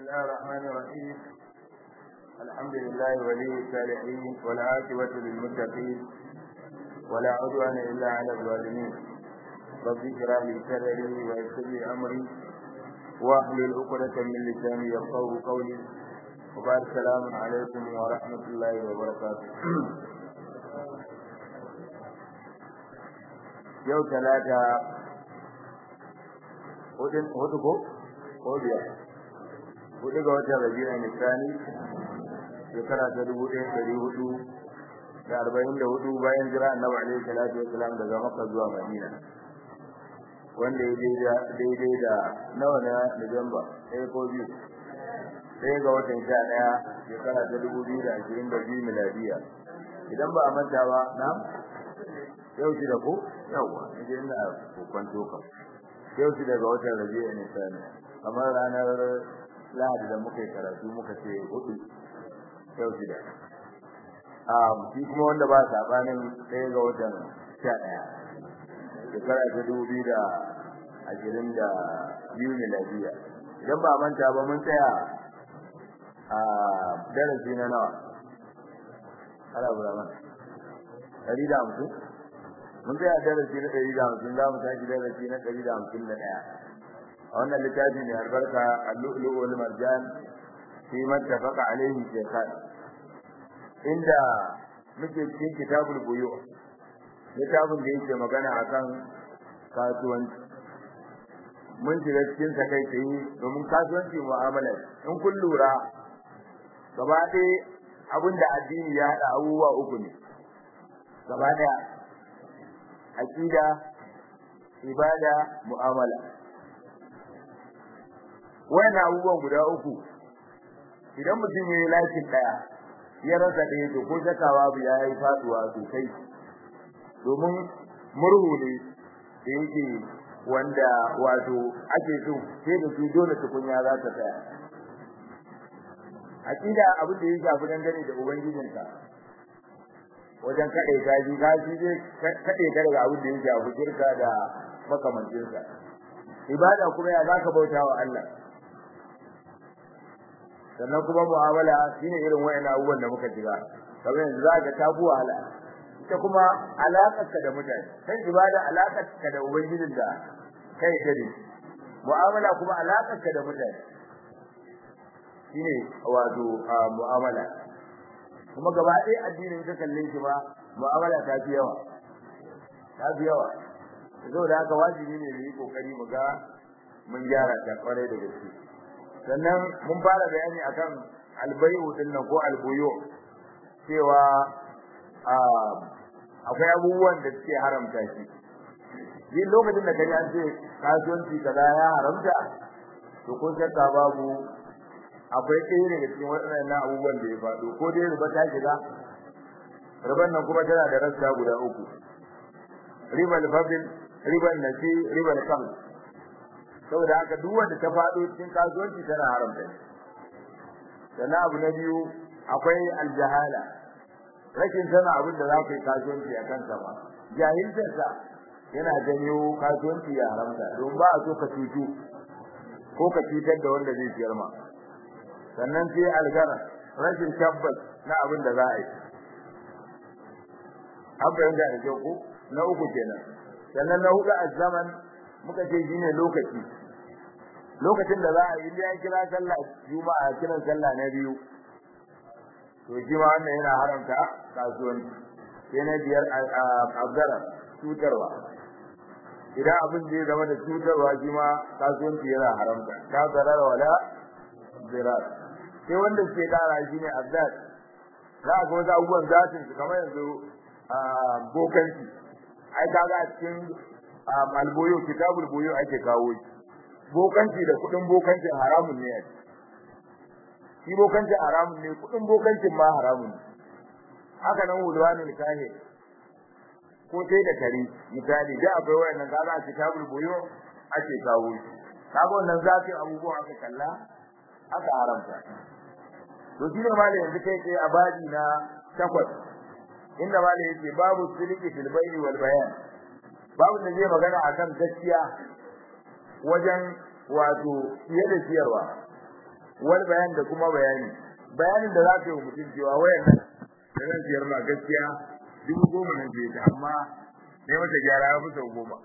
الله الرحمن الرحيم الحمد لله ولي الصالحين والعاقبة للمتقين ولا عدوان إلا على الظالمين رب اشرح لي صدري ويسر لي أمري واحلل عقدة من لساني يفقهوا قولي وبعد السلام عليكم ورحمة الله وبركاته yau talata hudu ko ko biyar hudu ga watan rabi'a nisani shekara ta dubu ɗaya ɗari hudu da arba'in da hudu bayan jira annabi alaihi salatu wasalam daga makka zuwa madina wanda ya daidai da nawa na Nuwamba ɗaya ko biyu ɗaya ga watan sha ɗaya shekara ta dubu biyu da ashirin da biyu miladiya idan ba a manta ba na yau shi da ku yawa idan ina kwanto kam yau shi daga watan rabi'a ne sani kamar ranar lahadi da muka yi karatu muka ce hudu yau shi da um shi kuma wanda ba sabanin ɗaya ga watan sha ɗaya shekara ta dubu biyu da ashirin da biyu miladiya idan ba manta ba mun tsaya a darasi na nawa ala burama ɗari da hamsin mun tsaya darasi na ɗari da hamsin za mu tashi darasi na ɗari da hamsin da ɗaya a wannan littafi mai albarka al-lu'lu' wal marjan fi man tafaqa alayhi shaykhan inda muke cikin kitabul buyu littafin da yake magana akan kasuwanci mun shiga cikin sa kai tsaye domin kasuwanci mu'amala in kun lura gaba ɗaya abinda addini ya haɗa abubuwa uku ne gaba ɗaya aqida ibada mu'amala wannan abubuwan guda uku idan mutum yayi lakin daya ya rasa ɗaya to ko zakawa bu yayi faduwa sosai domin murhu ne da yake wanda wato ake so sai da su dole tukunya za ta tsaya aqida abin da ya shafi dangane da ubangijinka wajen kaɗe gaji gaji zai kaɗe ka daga abin da ya shafi shirka da makamancinsa ibada kuma ya zaka bauta wa Allah sannan kuma mu'amala shine irin wayannan abubuwan da muka jira kamar yanzu zaka ta bu wahala ita kuma alaƙarka da mutane sai ibada alaƙarka da ubangijin da kai dare mu'amala kuma alaƙarka da mutane shine wato mu'amala kuma gaba ɗaya addinin ka kalle shi ba mu'amala ta fi yawa ta fi yawa saboda haka wajibi ne mu yi kokari mu ga mun gyara ta kwarai da gaske sannan mun fara bayani akan albayu din nan ko albuyu cewa akwai abubuwan da suke haramta shi yin lokacin da kaji an ce kasuwanci kaza ya haramta to ko shakka babu akwai ɗaya daga cikin waɗannan abubuwan da ya faɗo ko dai riba ta shiga riban nan kuma tana da rassa guda uku ribal fadl ribal nasi ribal kam saboda haka duk wanda ta faɗo cikin kasuwanci tana haramta sannan abu na biyu akwai aljahala rashin sana abin da za ka yi kasuwanci a kansa ba jahilcinsa yana janyo kasuwanci ya haramta don ba a so ka cutu ko ka cutar da wanda zai siyar ma sannan sai algara rashin tabbas na abin da za a yi an fahimta da kyau ko na uku kenan sannan na hudu a zaman muka ce shine lokaci lokacin da za a yi ya kira sallah juma'a kiran sallah na biyu to shi ma wannan yana haramta kasuwanci sai na biyar abdara cutarwa idan abin da ya zama da cutarwa shi ma kasuwanci yana haramta ta zarar wala zirar sai wanda suke kara shi ne abdad za a ga wasu abubuwan zatin su kamar yanzu bokanci ai kaga a cikin alboyo kitabul boyo ake kawo shi bokanci da kudin bokanci haramun ne shi bokanci haramun ne kudin bokancin ma haramun ne haka nan wulwanul kahir ko sai da kare misali da akwai wayannan kaga a kitabul boyo ake kawo shi kaga wannan zatin abubuwan aka kalla aka haramta to shine malai yanzu kai kai a baji na takwas inda malai yake babu siliki fil bayni wal bayan babu da zai magana akan gaskiya wajen wato fiye da ciyarwa wal bayan da kuma bayani bayanin da za ka yi mutum cewa wayan nan da zan siyar ma gaskiya dubu goma nan ce ta amma ne mata gyara ya fi sau goma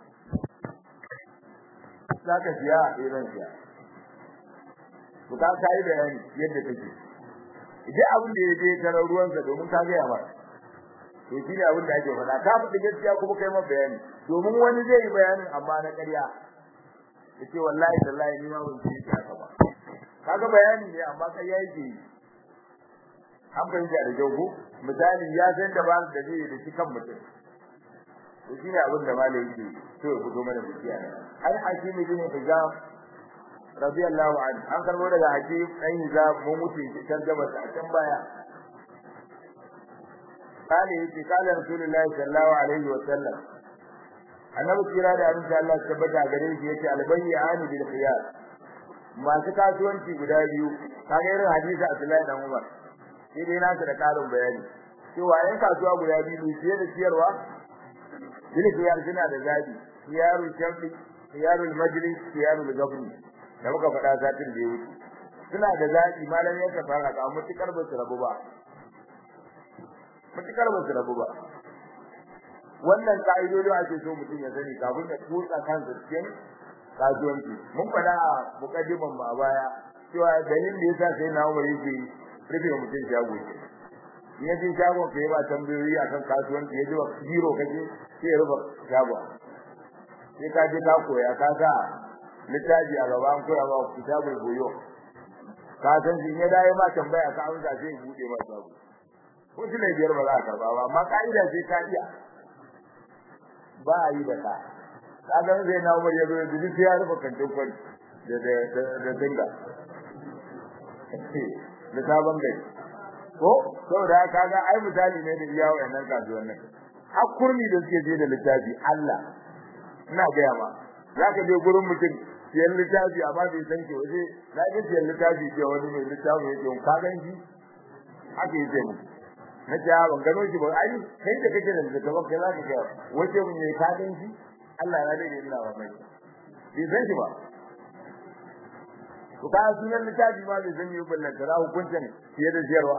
za ka siya a ɗaya zan siya to ka ka yi bayani yadda take idan abin da ya je tarar ruwansa domin ka gaya ba to shi ne abin da ake faɗa ka faɗi gaskiya kuma kai ma bayani domin wani zai yi bayanin amma na ƙarya yace wallahi tallahi ni ma ban ci haka ba kaga bayani ne amma kai yayi ke an fahimta da jago misali ya san da ba da zai da shi kan mutum to shine abin da malai yake so ya fito mana da shi an hakim bin hijab radiyallahu anhu an karbo daga hakim dan hijab mun mutu tarjuma ta can baya kale yace kala rasulullahi sallallahu alaihi wa sallam annabi kira da abin da Allah ya tabbata gare shi yace albayyani bil khiyar masu kasuwanci guda biyu kaga irin hadisi Abdullahi dan Umar sai dai nasu da karin bayani cewa yan kasuwa guda biyu ne da siyarwa bil khiyar suna da zabi khiyarul shafi khiyarul majlis khiyarul gabni da muka faɗa satin da ya wuce suna da zabi malam ya ka fara ka mutukar ba su rabu ba mutukar ba su rabu ba wannan ka'idodin ake so mutum ya sani kafin ya tutsa kansa cikin kasuwanci mun faɗa a mukaddiman mu a baya cewa dalilin da yasa sai na umar yake rufe mutum shago ke in ya je shagon ka yi ba tambayoyi akan kasuwanci ya ji wa biro kake sai ya rufe shagon sai ka je ka koya ka sa littafi a gaba an koya ma kitabul buyo ka san shi ya dai ma tambaya ka amsa sai ya bude ma shago ko shi ne biyar ba za ka karba ba amma ka'ida sai ka iya ba a yi da ka kaga zai na umar ya zo da duk ya rufe kantin kwari da da da dinga da sabon gari ko saboda kaga ai misali ne da iya wayannan kasuwannin har kurmi da suke je da littafi Allah ina gaya ma zaka je gurin mutum siyan littafi amma bai san ki waje na ga siyan littafi ce wani mai littafi yake ka gan shi haka yake mu na ce ban gano shi ba ai kai da kake da littafin kai zaka ga wace mun ne ka gan shi Allah ya dade ina ba mai bai san shi ba to ka sunan littafi ma bai san yi ballan da hukuncin fiye da siyarwa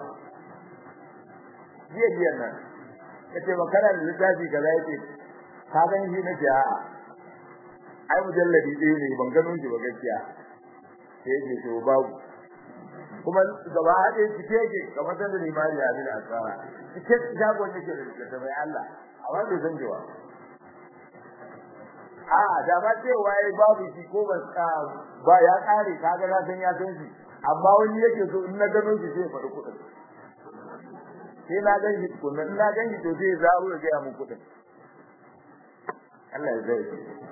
jiya jiya nan kace ba kana da littafi kaza yake ka gan shi na ce a'a ai mujalladi ɗaya ne ban gano shi ba gaskiya sai yake to babu kuma gaba haɗe cike yake kamar da limani ya bi da asara cike jagon yake da da mai Allah amma bai san jiwa a da ba cewa yayi babu shi ko ba ba ya kare kaga na san ya san shi amma wani yake so in na gano shi sai faɗi kuɗin sai na gan shi kuɗin in na gan shi to sai zaro ya ga mun kuɗin Allah ya zai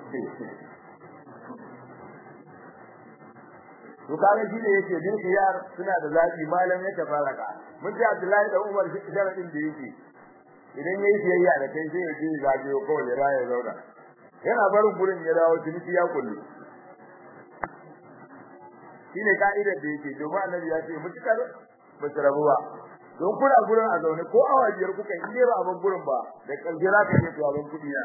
to kaga shi ne yake bin khiyar suna da zabi malam ya tafaraka mun ji Abdullahi da Umar shi sharadin da yake idan yayi siyayya da kai sai ya je zagayo kawai ya raya zauna yana barin gurin ya dawo ciniki ya kullu shine ka'idar da yake domin annabi ya ce mutukar ba su rabu ba don kuna gurin a zaune ko awa biyar kuka yi ne ba abin gurin ba da kalje za ka yi to abin kudi na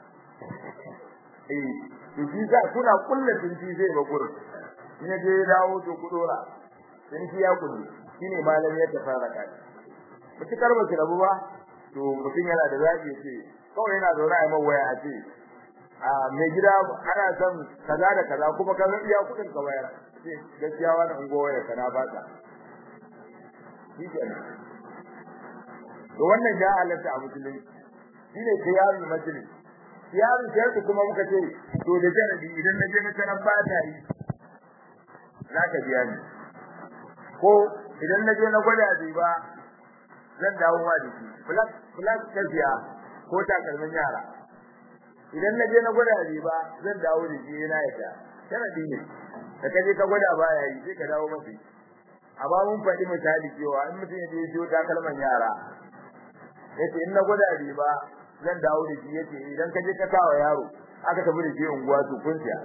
eh to shi za kuna kullu ciniki zai ba gurin in ya je ya dawo to ku dora ciniki ya kullu shine malam ya tafara kai mutukar ba su rabu ba to mutum yana da zabi ya ce kawai yana zaune a mawaya a ce a mai gida ana son kaza da kaza kuma ka iya kudin ka bayar sai gaskiya wannan ungowa ya kana baka shikenan to wannan ya halatta a musulunci shine khiyarul majlis khiyarul shartu kuma muka ce to da jaradi idan na je na taran ba ta yi zaka biya ni ko idan na je na gwada bai ba zan dawo ma da shi plus plus tafiya ko takalmin yara idan na je na gwada bai ba zan dawo da shi yana yadda sharadi ne da kaje ka gwada baya yi sai ka dawo mafi amma mun faɗi misali cewa in mutum ya je siyo takalman yara yace in na gwada bai ba zan dawo da shi yace idan ka je ka kawo yaro aka tafi da shi unguwa to kun siya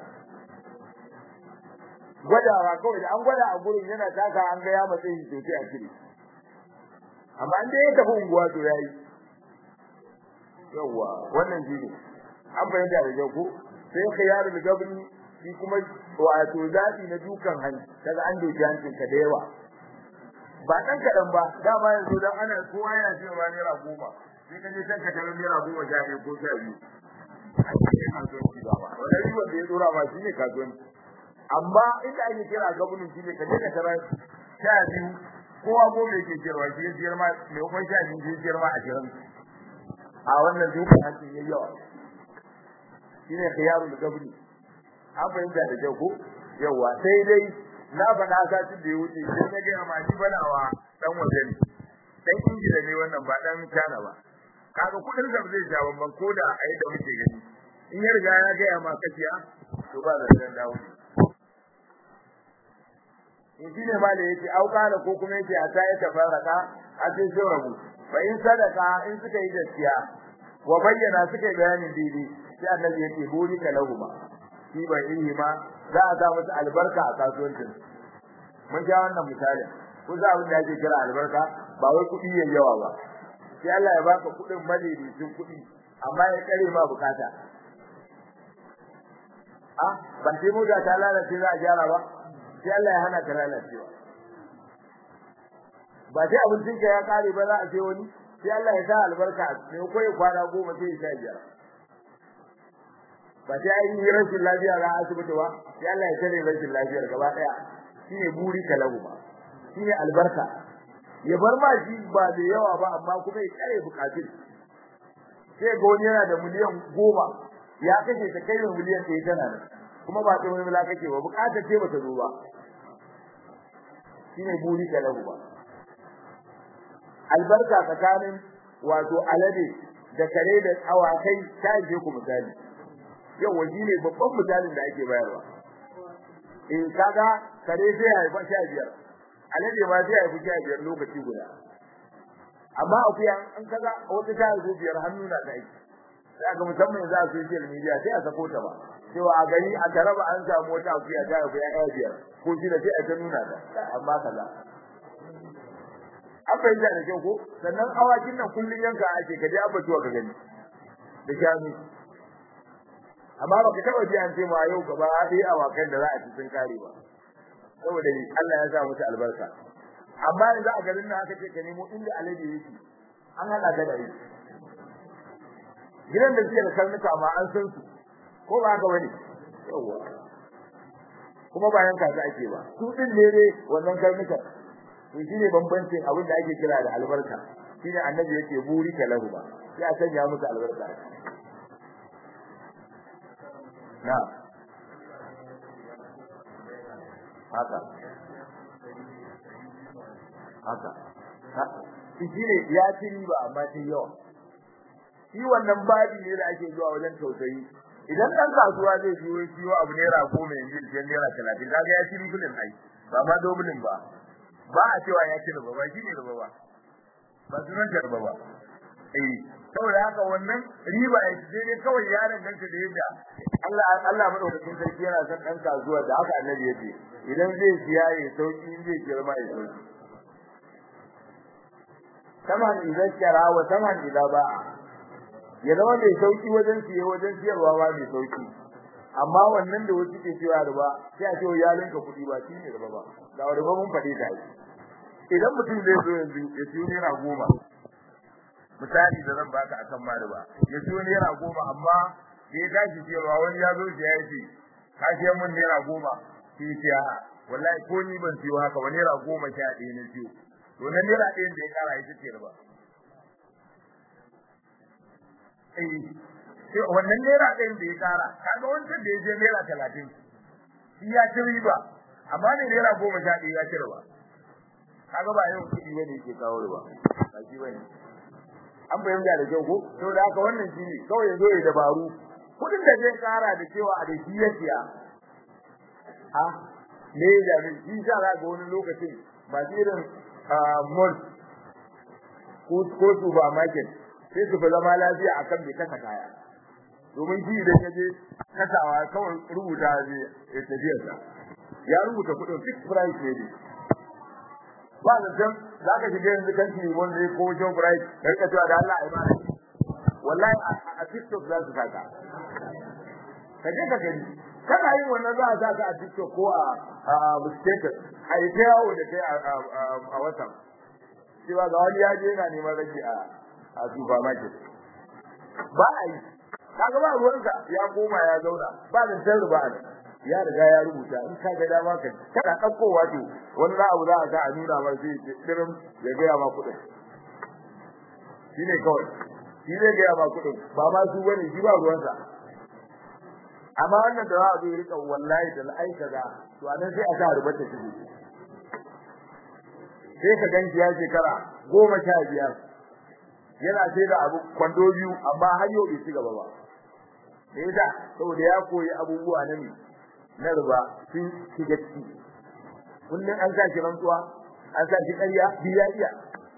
gwadawa kawai da an gwada a gurin yana taka an ga ya matsayi shi sosai a cire amma in dai ya tafi unguwa to yayi yawa wannan shi ne an bayyana da jau ko sai khiyarul gabni shi kuma wato zaɓi na dukan hanci kaga an doki hancin ka da yawa ba dan kaɗan ba dama yanzu dan ana kowa yana cewa naira goma sai ka je can ka tarar naira goma sha ɗaya ko sha biyu a cikin kasuwanci ba wannan ribar da ya dora ma shi ne kasuwanci amma inda ake kira gabanin shi ne ka je ka tarar sha biyu kowa goma yake siyarwa shi ya siyar ma mai kuma sha biyu shi ya siyar ma ashirin a wannan dukan hancin ya yawa shi ne khiyarul gabni an fahimta da kyau ko yawa sai dai na faɗa satin da ya wuce sai na gaya ma shi banawa dan waje ne dan ingila ne wannan ba dan China ba kaga kudin sa zai ja bamban ko da a yadda muke gani in ya riga ya gaya ma kaciya to ba da dan dawo in shi ne ma da yake auka da ko kuma yake a ta ya tafarraka a sai sai rabu fa in sadaka in suka yi gaskiya wa bayyana suka yi bayanin daidai sai annabi yake buri ka lahuma shi bai yi ma za a sa musu albarka a kasuwancin mun ja wannan misali ko za abin da ake kira albarka ba wai kuɗi yayin yawa ba sai Allah ya baka kuɗin madaidaicin kuɗi amma ya kare ma bukata a ban sai mota ta lalace za a gyara ba sai Allah ya hana ka lalacewa ba sai abincin ka ya kare ba za a sai wani sai Allah ya sa albarka ne ko ya kwana goma sai ya sha biyar ba sai an yi rashin lafiya ga asibiti ba sai Allah ya tare rashin lafiyar gaba daya shine buri kalahu ba shine albarka ya bar ma shi ba da yawa ba amma kuma ya kare bukatun sai ga wani yana da miliyan goma ya kashe ta kai miliyan ɗaya tana nan kuma ba ta wani mila kake ba bukatar ce bata zo ba shine buri kalahu ba albarka tsakanin wato alade da kare da awakai ta je ku misali yawa shi ne babban misalin da ake bayarwa in kaga kare zai haifa sha biyar alade ma zai haifi sha biyar lokaci guda amma akuya an kaga wata ta haifi biyar hannu na da aiki sai ga musamman za a social media sai a sako ta ba cewa a gani a taraba an samu wata akuya ta haifi ya biyar ko shi da sai a ta nuna ta amma kaza an fahimta da kyau ko sannan awakin nan kullun yanka ake kaje abatuwa ka gani da shanu amma ba ka taba ji an ce ma yau gaba dai awakan da za a ci sun kare ba saboda Allah ya sa musu albarka amma yanzu a garin nan aka ce ka nemo inda alaji yake an hada da dai gidan da suke da karnuka ma an san su ko ba haka bane yawa kuma ba yanka su ake ba su din ne ne wannan karnuka to shine bambancin abin da ake kira da albarka shine annabi yake buri ka lahu ba sai a sanya musu albarka na haka haka shi ne ya ci riba amma ta yawa shi wannan babi ne da ake zuwa wajen tausayi idan dan kasuwa zai siyo siyo abu naira goma yanzu da naira talatin kaga ya ci ribulin ai ba ma dobulin ba ba a cewa ya ci riba ba shi ne riba ba ba sunan ta riba ba eh saboda haka wannan riba ya ce ne kawai ya danganta da yadda Allah Allah madaukakin sarki yana son dan kasuwa da haka annabi ya ce idan zai siya ya sauki in zai girma ya sauki saman idan kira wa saman idan ba ya zama mai sauki wajen siye wajen siyarwa ba mai sauki amma wannan da wasu ke cewa riba sai a ce ya linka kuɗi ba shi ne riba ba da riba mun faɗi ta yi idan mutum zai zo yanzu ya siyo naira goma misali da zan baka akan ma riba ya siyo naira goma amma da ya tashi siyarwa wani ya zo shi ya ce ka siyan mun naira goma shi ya wallahi ko ni ban siyo haka ba naira goma sha ɗaya na siyo to na naira ɗayan da ya ƙara ita ce riba sai wannan naira ɗayan da ya ƙara kaga wancan da ya je naira talatin shi ya ci riba amma ne naira goma sha ɗaya ya ci riba kaga ba yau kuɗi bane yake kawo riba ba shi bane an fahimta da kyau ko to da haka wannan shi ne kawai ya zo ya dabaru kuɗin da zai ƙara da cewa a da shi ya siya a me ya jami shi sa za ga wani lokacin ba irin mall ko supermarket sai su fi zama lafiya akan bai kasa kaya domin shi idan ya je kasawa kawai rubuta zai ya tafiya sa ya rubuta kudin fixed price ne ba da san za ka shiga yanzu kan shi wanda ko wajen price kai ka cewa da Allah ai ma wallahi a TikTok za su saka ka je ka gani kana yin wannan za a sa ka a TikTok ko a a status a yi ta yawo da kai a WhatsApp cewa ga wani ya je yana neman rage a a supermarket ba a yi kaga ba ruwanka ya koma ya zauna ba da san ruba ne ya riga ya rubuta in ka ga dama ka kana daukowa to wani za abu za a ga a nuna ma sai dirin ya ga ma kudin shine kawai shi zai ga ma kudin ba ma su bane shi ba ruwansa amma wannan da za a zo rika wallahi da ai kaza to anan sai a sa rubuta shi sai ka ganci ya shekara goma sha biyar yana sai da abu kwando biyu amma har yau bai ci gaba ba me yasa saboda ya koyi abubuwa na ne na riba sun shiga ciki kullun an sa shi rantsuwa an sa shi ƙarya biya iya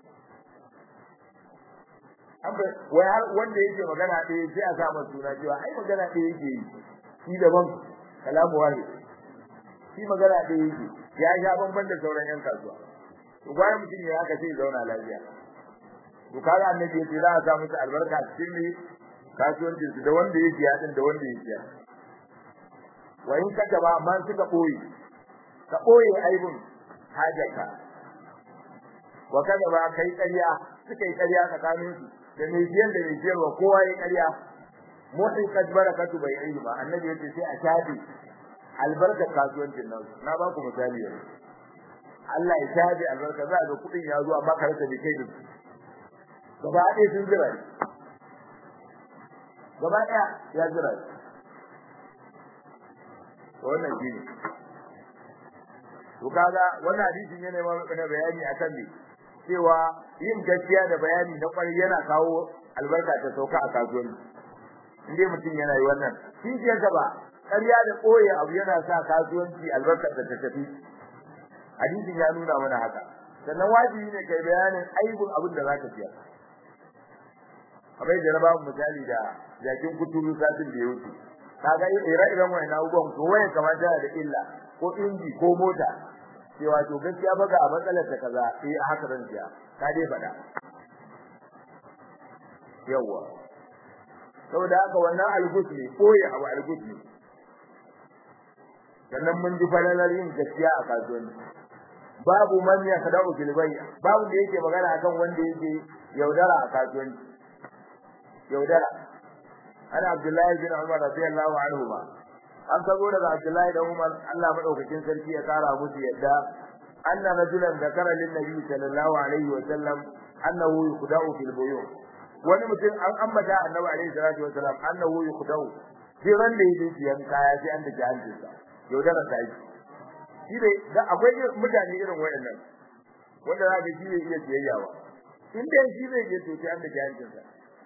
amma wai har wanda yake magana ɗaya sai a sa masa suna cewa ai magana ɗaya yake yi shi daban kalamu wahid shi magana ɗaya yake ya sha bamban da sauran yan kasuwa to gwaya mutum ya haka sai zauna lafiya to kaga annabi yace za a sa musu albarka cikin ne kasuwancin su da wanda yake ya din da wanda yake ya wa in kaga ba amma suka boye ka boye aibun hajaka wa kaga ba kai ƙarya suka yi ƙarya tsakanin su da mai biyan da mai biyarwa kowa ya ƙarya mutin kad barakatu bai ilmi ba annabi yace sai a shafi albarkar kasuwancin nan na ba ku misali yanzu Allah ya shafi albarka za ga kudin ya zo amma karanta bai kai da su gaba ɗaya sun jira ne gaba ɗaya ya jira ne wannan shi ne to kaga wannan hadisin yana mana bayani akan me cewa yin gaskiya da bayani na kwarai yana kawo albarka ta sauka a kasuwanci indai mutum yana yi wannan shi ke gaba ƙarya da ɓoye abu yana sa kasuwanci albarka ta tafi hadisin ya nuna mana haka sannan wajibi ne kai bayanin aibun abin da zaka siya kamar da na ba mu misali da jakin kuturu satin da ya wuce kaga ire-iren wannan abubuwan ko waye kamar da da illa ko inji ko mota cewa to gaskiya ba ga matsalar ta kaza eh haka ran siya ka dai faɗa yawa saboda haka wannan algus ne koyi abu algus ne sannan mun ji falalar yin gaskiya a kasuwanci babu man ya sadau fil bay babu da yake magana akan wanda yake yaudara a kasuwanci yaudara ana abdullahi bin umar radiyallahu anhu ba an sabo daga abdullahi da umar Allah madaukakin sarki ya kara musu yadda anna rajulan zakara lin nabi sallallahu alaihi wa sallam annahu yukhda'u fil buyu wani mutum an ambata annabi alaihi salatu wa sallam annahu yukhda'u sai ran da yake siyan kaya sai an da jahancinsa yaudara ta yi shi ne da akwai mutane irin wayannan wanda za ka shi ne iya siyayya ba in dai shi zai je to sai an da jahancin sa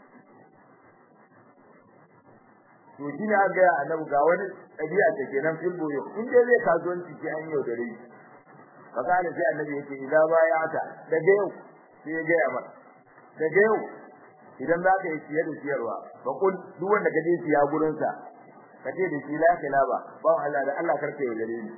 to shi ne aka ga annabi ga wani ɗabi'a da kenan fil boyo in dai zai kasuwanci sai an yaudare shi fakana sai annabi yake idan ba ya ta daga yau sai ya ga ya mata daga yau idan za ka yi siye da siyarwa ba kun duk wanda ka je siya gurin sa ka ce da shi la ba ba Allah da Allah karka yaudare ni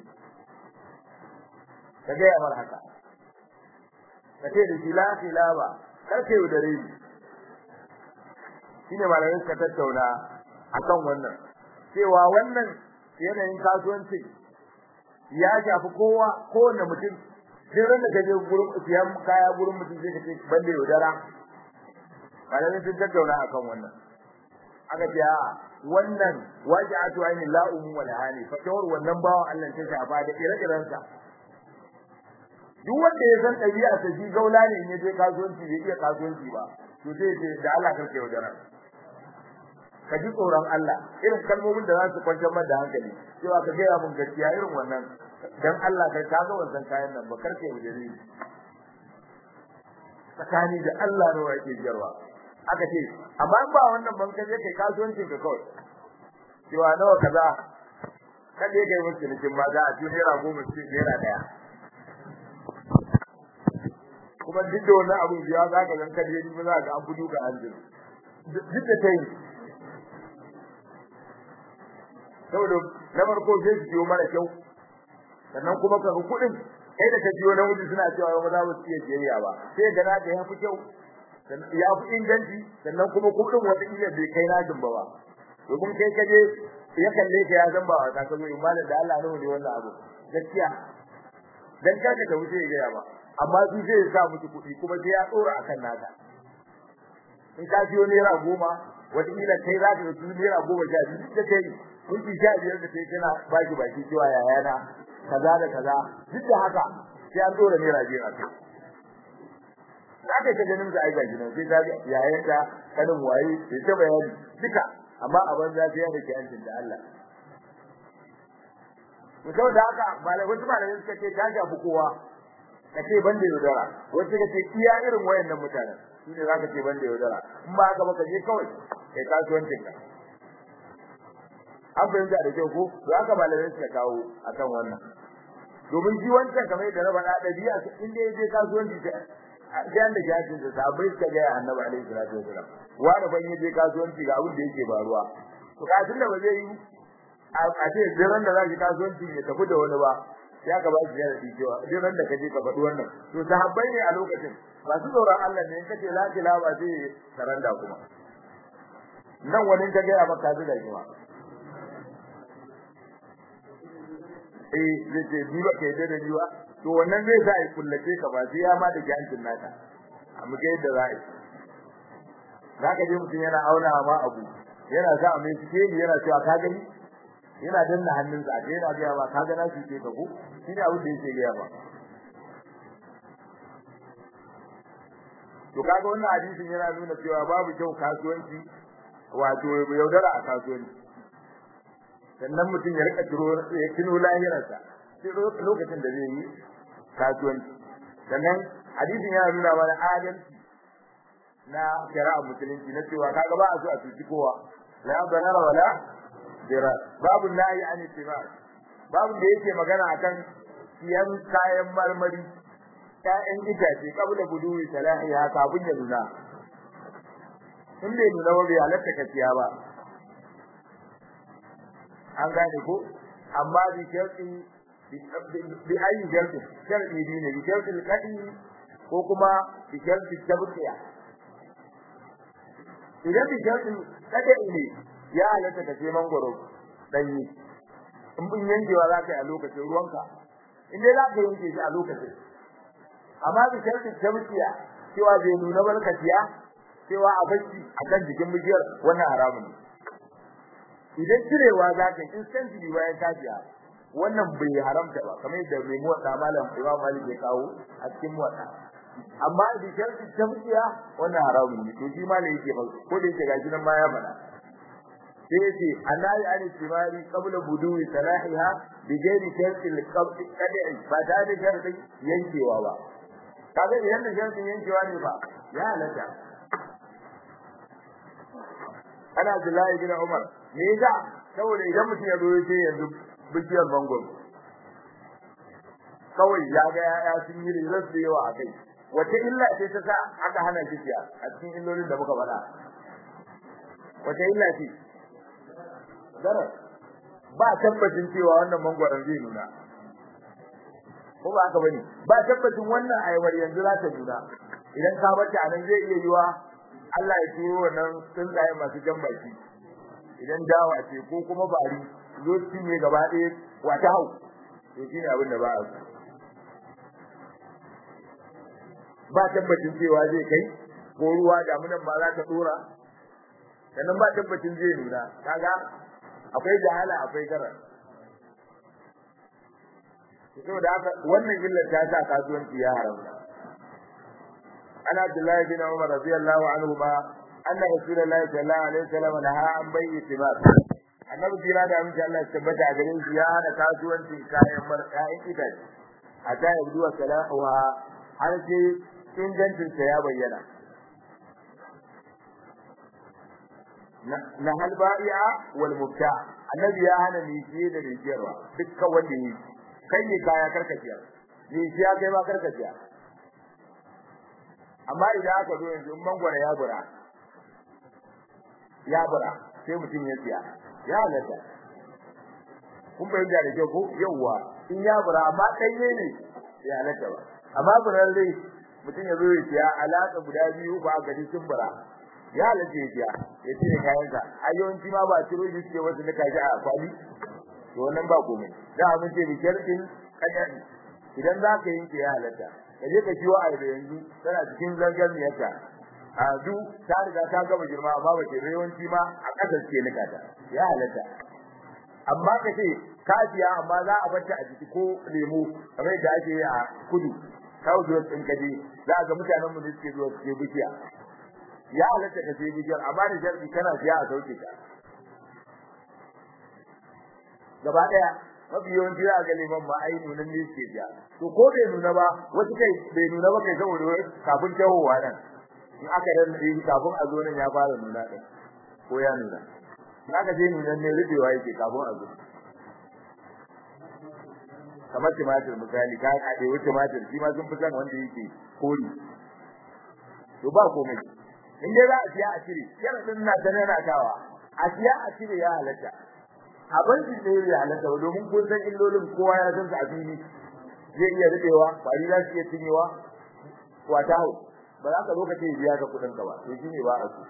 ka gaya mar haka ka ce da shi la khilaba kar ka yaudare ni shine malamin ka tattauna akan wannan cewa wannan yanayin kasuwanci ya shafi kowa kowanne mutum sai ran da kaje gurin siyan kaya gurin mutum sai ka ce banda yaudara malamin sun tattauna akan wannan aka ce a wannan waji'atu ayni la ummu wala hani fatawar wannan bawan Allah ta shafa da ire-irensa duk wanda ya san ɗabi'a ta shi gaula ne in je kasuwanci bai iya kasuwanci ba to sai ce da Allah kake yaudara ka ji tsoron Allah irin kalmomin da za su kwantar maka da hankali cewa ka gaya mun gaskiya irin wannan dan Allah kai ka ga wannan kayan nan ba karke yaudare ni tsakani da Allah ne yake jarwa aka ce amma ba wannan ban kaje kai kasuwancin ka kawai cewa nawa kaza kada kai musu cikin ma za a ci naira goma ci naira daya kuma duk da wannan abin ya za ka zan kaje ni ba za ka an fudu ka anjin duk da tai saboda na farko sai su ciwo mara kyau sannan kuma ka kuɗin kai da ka ciwo na wuce suna cewa ba za mu iya jiyayya ba sai ga na da ya fi kyau ya fi inganci sannan kuma kuɗin wata iya bai kai na jin ba ba domin kai kaje ya kalle ka ya san ba wata ka zo in malam da Allah ne ne wannan abu gaskiya dan kada ka wuce ya ga ba amma su zai sa miki kuɗi kuma sai ya tsora akan naka in ka siyo naira goma wata kila kai za ka yi naira goma sha biyu da kai minti sha biyar da kai kana baki baki cewa yayana kaza da kaza duk da haka sai an tsora naira biyar a kai zaka ta ganin sa aika gidan sai ta yayin da kanin waye sai ta bayani duka amma a banza sai ya dake hancin da Allah to da haka malai wasu malai suka ce ta shafi kowa kace banda yaudara wasu suka ce iya irin wayannan mutanen shi ne zaka ce banda yaudara in ba haka ba ka je kawai kai kasuwancin ka an fahimta da kyau ko to haka malamai suka kawo akan wannan domin shi wancan kamar yadda na faɗa ɗabi'a inda ya je kasuwanci sai an da jajin da sabai suka ga annabi alaihi salatu wasalam wani ban yaje kasuwanci ga abin da yake faruwa to kafin da ba zai yi a ce diran da zaki kasuwanci ya tafi da wani ba ya ka ba shi yana cewa diran da kaje ka faɗi wannan to sahabbai ne a lokacin masu tsoron Allah ne kace la ilaha ba sai saranda kuma nan wani ka ga maka da shi ma eh zai ce ni ba kai da ni ba to wannan zai sa ya kullace ka ba sai ya ma da jancin naka amma ga yadda za a yi zaka je mutum yana auna ma abu yana sa mai cike ni yana cewa ka gani yana danna hannunsa a yana ga ba ka ga na shi ke ka ko shine abin da yake ga ba to kaga wannan hadisin yana nuna cewa babu kyau kasuwanci wato yaudara a kasuwanci sannan mutum ya rika tiro ya kino lahirarsa sai lokacin da zai yi kasuwanci sannan hadisin yana nuna mana adalci na shari'a musulunci na cewa kaga ba a so a cuci kowa la darara wala dira babu nahi an ittiba babu da yake magana akan siyan kayan marmari ƴaƴan itace kabla buduwi salahi ha kafin ya nuna in bai nuna ba bai halatta ka siya ba an gane ko amma bi sharti bi ayi sharti sharti ne bi sharti kadi ko kuma bi sharti tabqiya idan bi sharti kadi ne ya halatta ka ce mangoro danyi in bin yankewa za ka yi a lokacin ruwanka in dai za ka yanke shi a lokacin amma bi sharti tabqiya cewa bai nuna barkatiya cewa a bacci akan jikin bishiyar wannan haramun ne idan cirewa za ka yi instantly bayan kafiya wannan bai haramta ba kamar yadda mai muwatta malam Imam Malik ya kawo a cikin muwatta amma da sharti tabbiya wannan haramun ne to shi malam yake ba ko da yake gashi nan ma ya fada sai yace annahi an istimari qabla buduwi salahiha bi ghairi sharti al-qabd qad'i ba ta da sharti yankewa ba kaga idan da sharti yankewa ne ba ya halatta ana Abdullahi bin Umar me yasa saboda idan mutum ya zo ya ce yanzu bishiyar mangoro kawai ya ga ya sun yi rizar da yawa a kai wace illa ce ta sa aka hana kishiya a cikin illolin da muka faɗa wace illa ce zara ba tabbacin cewa wannan mangoron zai nuna ko ba haka bane ba tabbacin wannan ayabar yanzu za ta nuna idan ka bata nan zai iya yiwa Allah ya turo wannan tsuntsaye masu jan baki idan dawa ce ko kuma bari zo cinye gaba ɗaya wata hau to shine abin da ba a so ba tabbacin cewa zai kai ko ruwa damunan ba za ta dora sannan ba tabbacin zai nuna kaga akwai jahala akwai garar saboda haka wannan illar ta sa kasuwanci ya haramta ana Abdullahi bin Umar radiyallahu anhu ma anna Rasulullahi sallallahu alaihi wasallam naha an bai'i tibar annabi jira da amince Allah ya tabbata a gare shi ya hana kasuwancin kayan mar kayan itace a ta yabdu wa salahuha har sai ingancin ta ya bayyana na halba'i'a wal mubta annabi ya hana ni fiye da rijiyarwa dukkan wanda yi kai ne kaya karkaciya ne shi ya kai ma karkaciya amma idan aka zo yanzu in mangwara ya bura ya bura sai mutum ya siya ya halatta kun bayyana da kyau ko yawwa in ya bura amma ɗanye ne ya halatta ba amma buran dai mutum ya zo ya siya alaka guda biyu ba ga sun bura ya halatta ya biya ya cire kayan sa a yawanci ma ba ciro shi suke wasu nika shi a kwali to wannan ba komai da abin ce bishar din kadan idan za ka yanke ya halatta ka je ka ciwo a yanzu tana cikin zangar miyarta a du ta riga ta gama girma amma ba ce yawanci ma a kasar ce nika ta ya halatta amma ka ce kafiya amma za a bata a jiki ko lemo kamar yadda ake yi a kudu kawo zuwa ɗin kaje za a ga mutanen mu da suke zuwa suke bishiya ya halatta ka sai bishiyar amma da sharɗi kana siya a sauke ta gaba ɗaya mafi yawanci za a ga leman ma ai nunan ne suke siya to ko bai nuna ba wasu kai bai nuna ba kai saboda kafin tahowa nan in aka dan kafin a zo nan ya fara nuna ɗin ko ya nuna aka je nunan ne rubewa yake kafin a zo kamar tumatir misali ka haɗe wa tumatir shi ma sun fi san wanda yake kori to ba komai in dai za a siya a cire yana din na ta nana tawa a siya a cire ya halatta abin da ne ya halatta domin kun san illolin kowa ya san su a fili zai iya rubewa kwari za su iya cinyewa wata hau ba za ka zo ka ce biya ka kuɗin ka ba to shi ne ba a so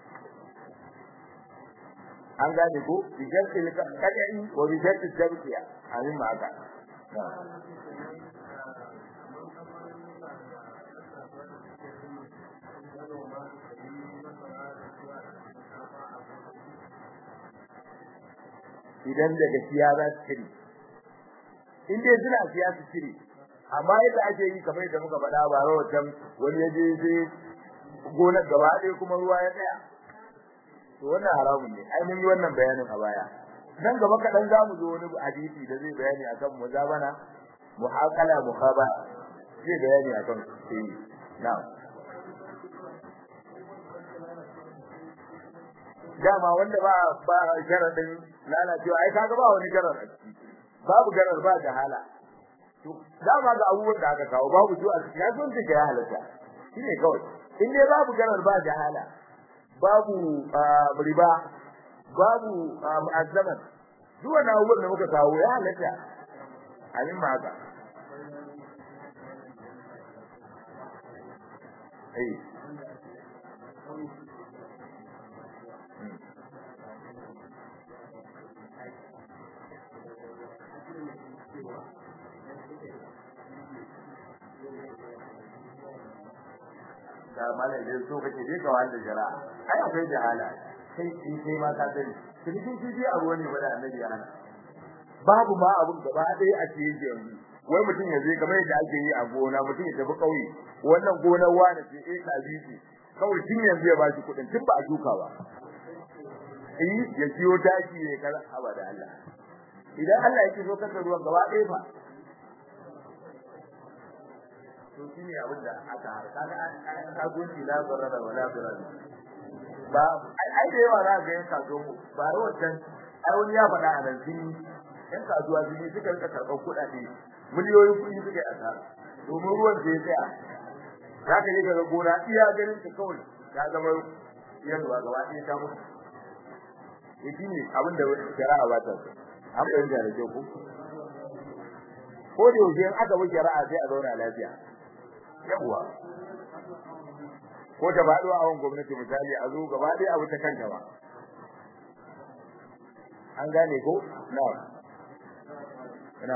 an gane ko bijarti kadai wa bijarti tarkiya amin ma haka idan daga siya za su cire in dai suna siya su cire amma yadda ake yi kamar yadda muka faɗa ba rahoton wani ya je sai gonar gaba ɗaya kuma ruwa ya tsaya to wannan haramun ne ai mun yi wannan bayanin a baya nan gaba kaɗan za mu zo wani hadisi da zai bayani akan muzabana muhaqala muhaba zai bayani akan sai na'am dama wanda ba ba sharadin lalacewa ai kaga ba wani garar a ciki babu garar ba jahala to dama ga abubuwan da aka kawo babu su a cikin ya sun take ya halatta shine kawai in dai babu garar ba jahala babu riba babu mu'azzaman duk wannan abubuwan da muka kawo ya halatta amin ma haka eh da malai da so kake dai ka wanda jara ai akwai jahala sai in sai ma ka sani cikin kifi abu ne bada annabi ya hana babu ma abun gaba ɗaya a cikin yanzu wai mutum ya je kamar yadda ake yi a gona mutum ya tafi kauye wannan gonar wani ce eh ka bi kawai tun yanzu ya bashi kuɗin tun ba a duka ba eh ya siyo taki ne kaza abada Allah idan Allah yake so kasa ruwan gaba ɗaya fa to shine abin da aka har kaga ka gunci la zarara wala zarara ba ai da yawa za ga yan kasuwa ba rawan ai wani ya faɗa a nan sun yan kasuwa sun suka rika karɓar kuɗaɗe miliyoyin kuɗi suka yi asara domin ruwan da ya tsaya za ka yi ga gona iya ganin ta kawai ya zama yalwa gaba ɗaya ta mutu shi ne abin da shari'a ba ta an fahimta da kyau ko ko da yaushe in aka bi shari'a sai a zauna lafiya yawwa ko ta faɗo a wani gwamnati misali a zo gaba ɗaya abu ta kanta ba an gane ko na na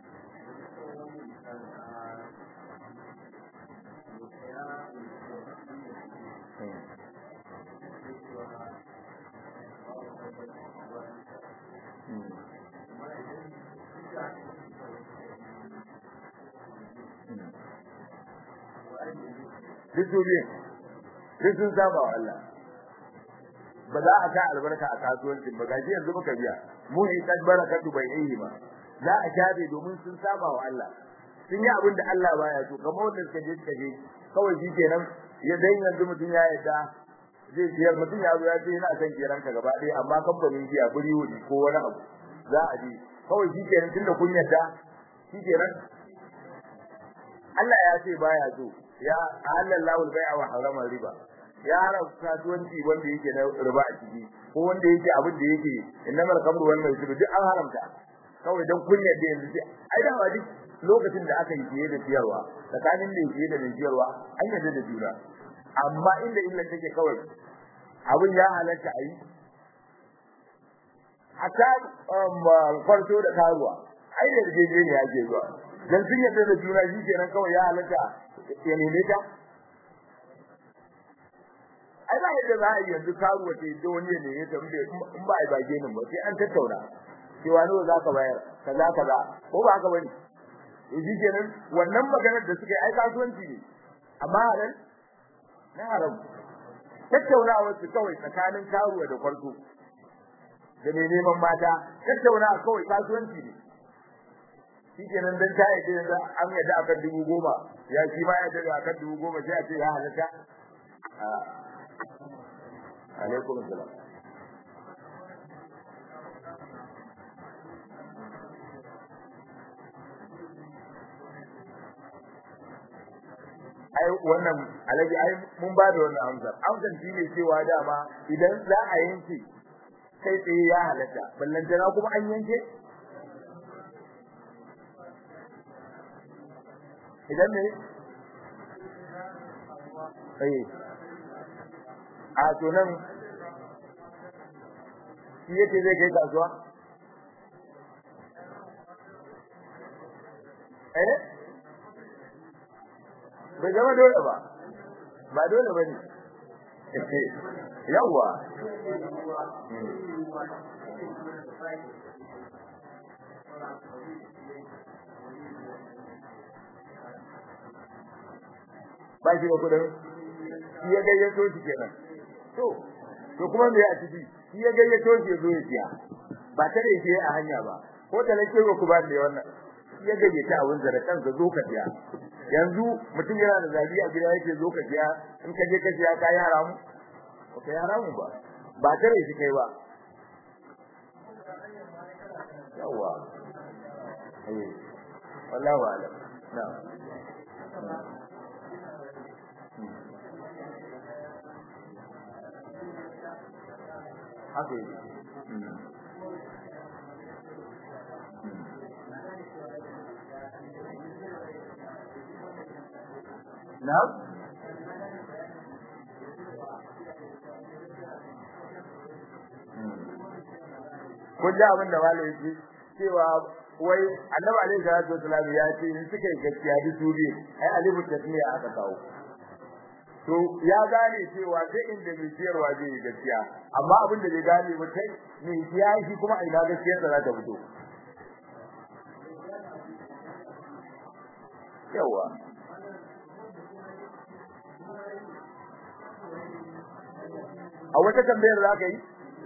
duk duniya duk sun saba wa Allah ba za a ka albarka a kasuwancin ba gaji yanzu muka biya mu in kad barakatu bai yi ba za a shafe domin sun saba wa Allah sun yi abin da Allah baya so kamar wanda suka je suka je kawai shi kenan ya dai yanzu mutum ya yadda zai siyar mutum ya zo ya ce yana son kiran ka gaba ɗaya amma kamfanin jiya buri wuri ko wani abu za a je kawai shi kenan tunda kun yadda shi kenan Allah ya ce baya so ya halallahu al-bai'a wa harama riba ya haram kasuwanci wanda yake na riba a ciki ko wanda yake abin da yake innamal khamru wal maisir duk an haramta kawai dan kunya da yanzu ai da duk lokacin da aka yi fiye da siyarwa tsakanin da fiye da mai siyarwa an yarda da juna amma inda illa take kawai abin ya halatta a yi hatta kwarto da karuwa ai da jeje ne ake zuwa dan sun yadda da juna shi kenan kawai ya halatta ya neme ta ai ba yadda za a yi yanzu karuwa ce da wani ya neme ta in ba a yi bage nan ba sai an tattauna cewa nawa za ka bayar kaza kaza ko ba haka bane to shi kenan wannan maganar da suka yi ai kasuwanci ne amma haram na haram tattaunawar su kawai tsakanin karuwa da kwarto da mai neman mata tattauna kawai kasuwanci ne shikenan dan ta yi da an yadda akan dubu goma ya shi ma ya yadda akan dubu goma sai a ce ya halatta alaikum salam ai wannan alaji ai mun ba da wannan amsar amsar shi ne cewa dama idan za a yanke kai tsaye ya halatta ballan jana kuma an yanke idan ne eh a to nan shi yake zai kai kasuwa eh bai zama dole ba ba dole ba ne yawwa ba shi da kudin shi ya gayyato shi kenan to to kuma me a ciki shi ya gayyato shi zo ya siya ba ta da yake a hanya ba ko da nake ku ba da wannan shi ya gayyata a wurin da kanka zo ka siya yanzu mutum yana da zabi a gida yake zo ka siya in ka je ka siya ka yi haramu ba ka yi haramu ba ba ta da shi kai ba yawa eh wallahu a'lam na'am haka yi na kun ji abin da malai yake cewa wai annabi alaihi salatu wasallam ya ce in suka yi gaskiya duk su biyu ai alifu tasmiya aka kawo to ya gane cewa sai inda mai siyarwa zai yi gaskiya amma abin da bai gane ba kai mai siya shi kuma a ina gaskiyar da za ta fito yawa a wata tambayar za ka yi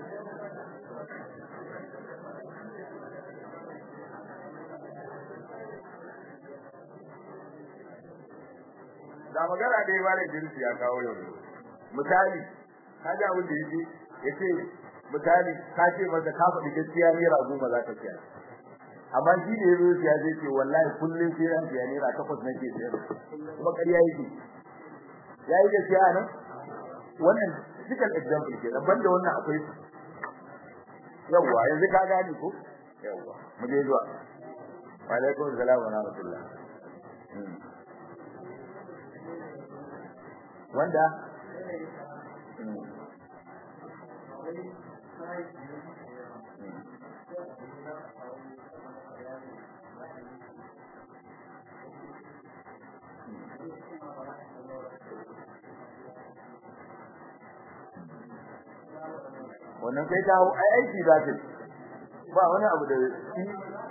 da magana da yawa da jinsi ya kawo yau misali kaga abin da yake yace misali ka ce masa ka faɗi gaskiya ne rago ba za ka kiyar amma shi da yazo ya zai ce wallahi kullun sai ran ya ne ra takwas nake sayar kuma ƙarya yake yayi gaskiya nan wannan cikin example ke dan banda wannan akwai yawa yanzu ka gane ko yawa mu je zuwa wa alaikum assalam wa rahmatullah wanda wannan kai ta ai aiki za ta ba wani abu da shi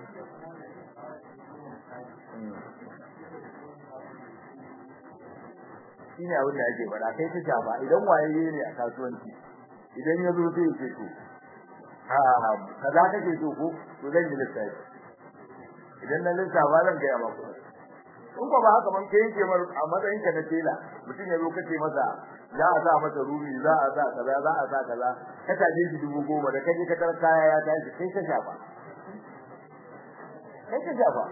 shine abin da ake fara kai ta shafa idan waye ne a kasuwanci idan ya zo sai ya ce to ha kaza kake so ko to zan yi lissafi idan na lissafa zan ga ma ku in ba haka man kai yake mar a matsayin ka na tela mutum ya zo kace masa za a sa masa rumi za a sa kaza za a sa kaza ka taje shi dubu goma da kaje ka tar kaya ya tashi kai ka shafa kai ka shafa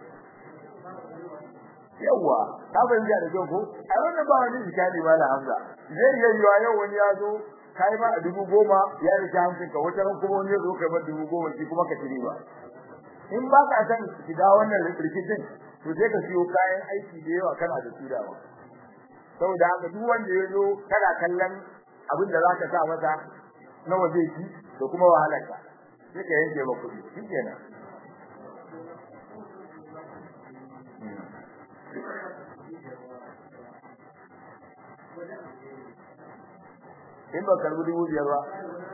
yawa ka fahimta da kyau ko a wannan ba wani zikani ba da hamza zai iya yiwa yau wani ya zo kai ma a dubu goma ya rike hamsin ka wata ran kuma wani ya zo kai ma dubu goma shi kuma ka tiri ba in ba ka san shiga wannan rikicin to sai ka siyo kayan aiki da yawa kana da su dawa saboda haka duk wanda ya zo kana kallon abin da zaka sa masa nawa zai ci da kuma wahalarka sai ka yanke ba kuɗi shikenan in ba karbi dubu biyar ba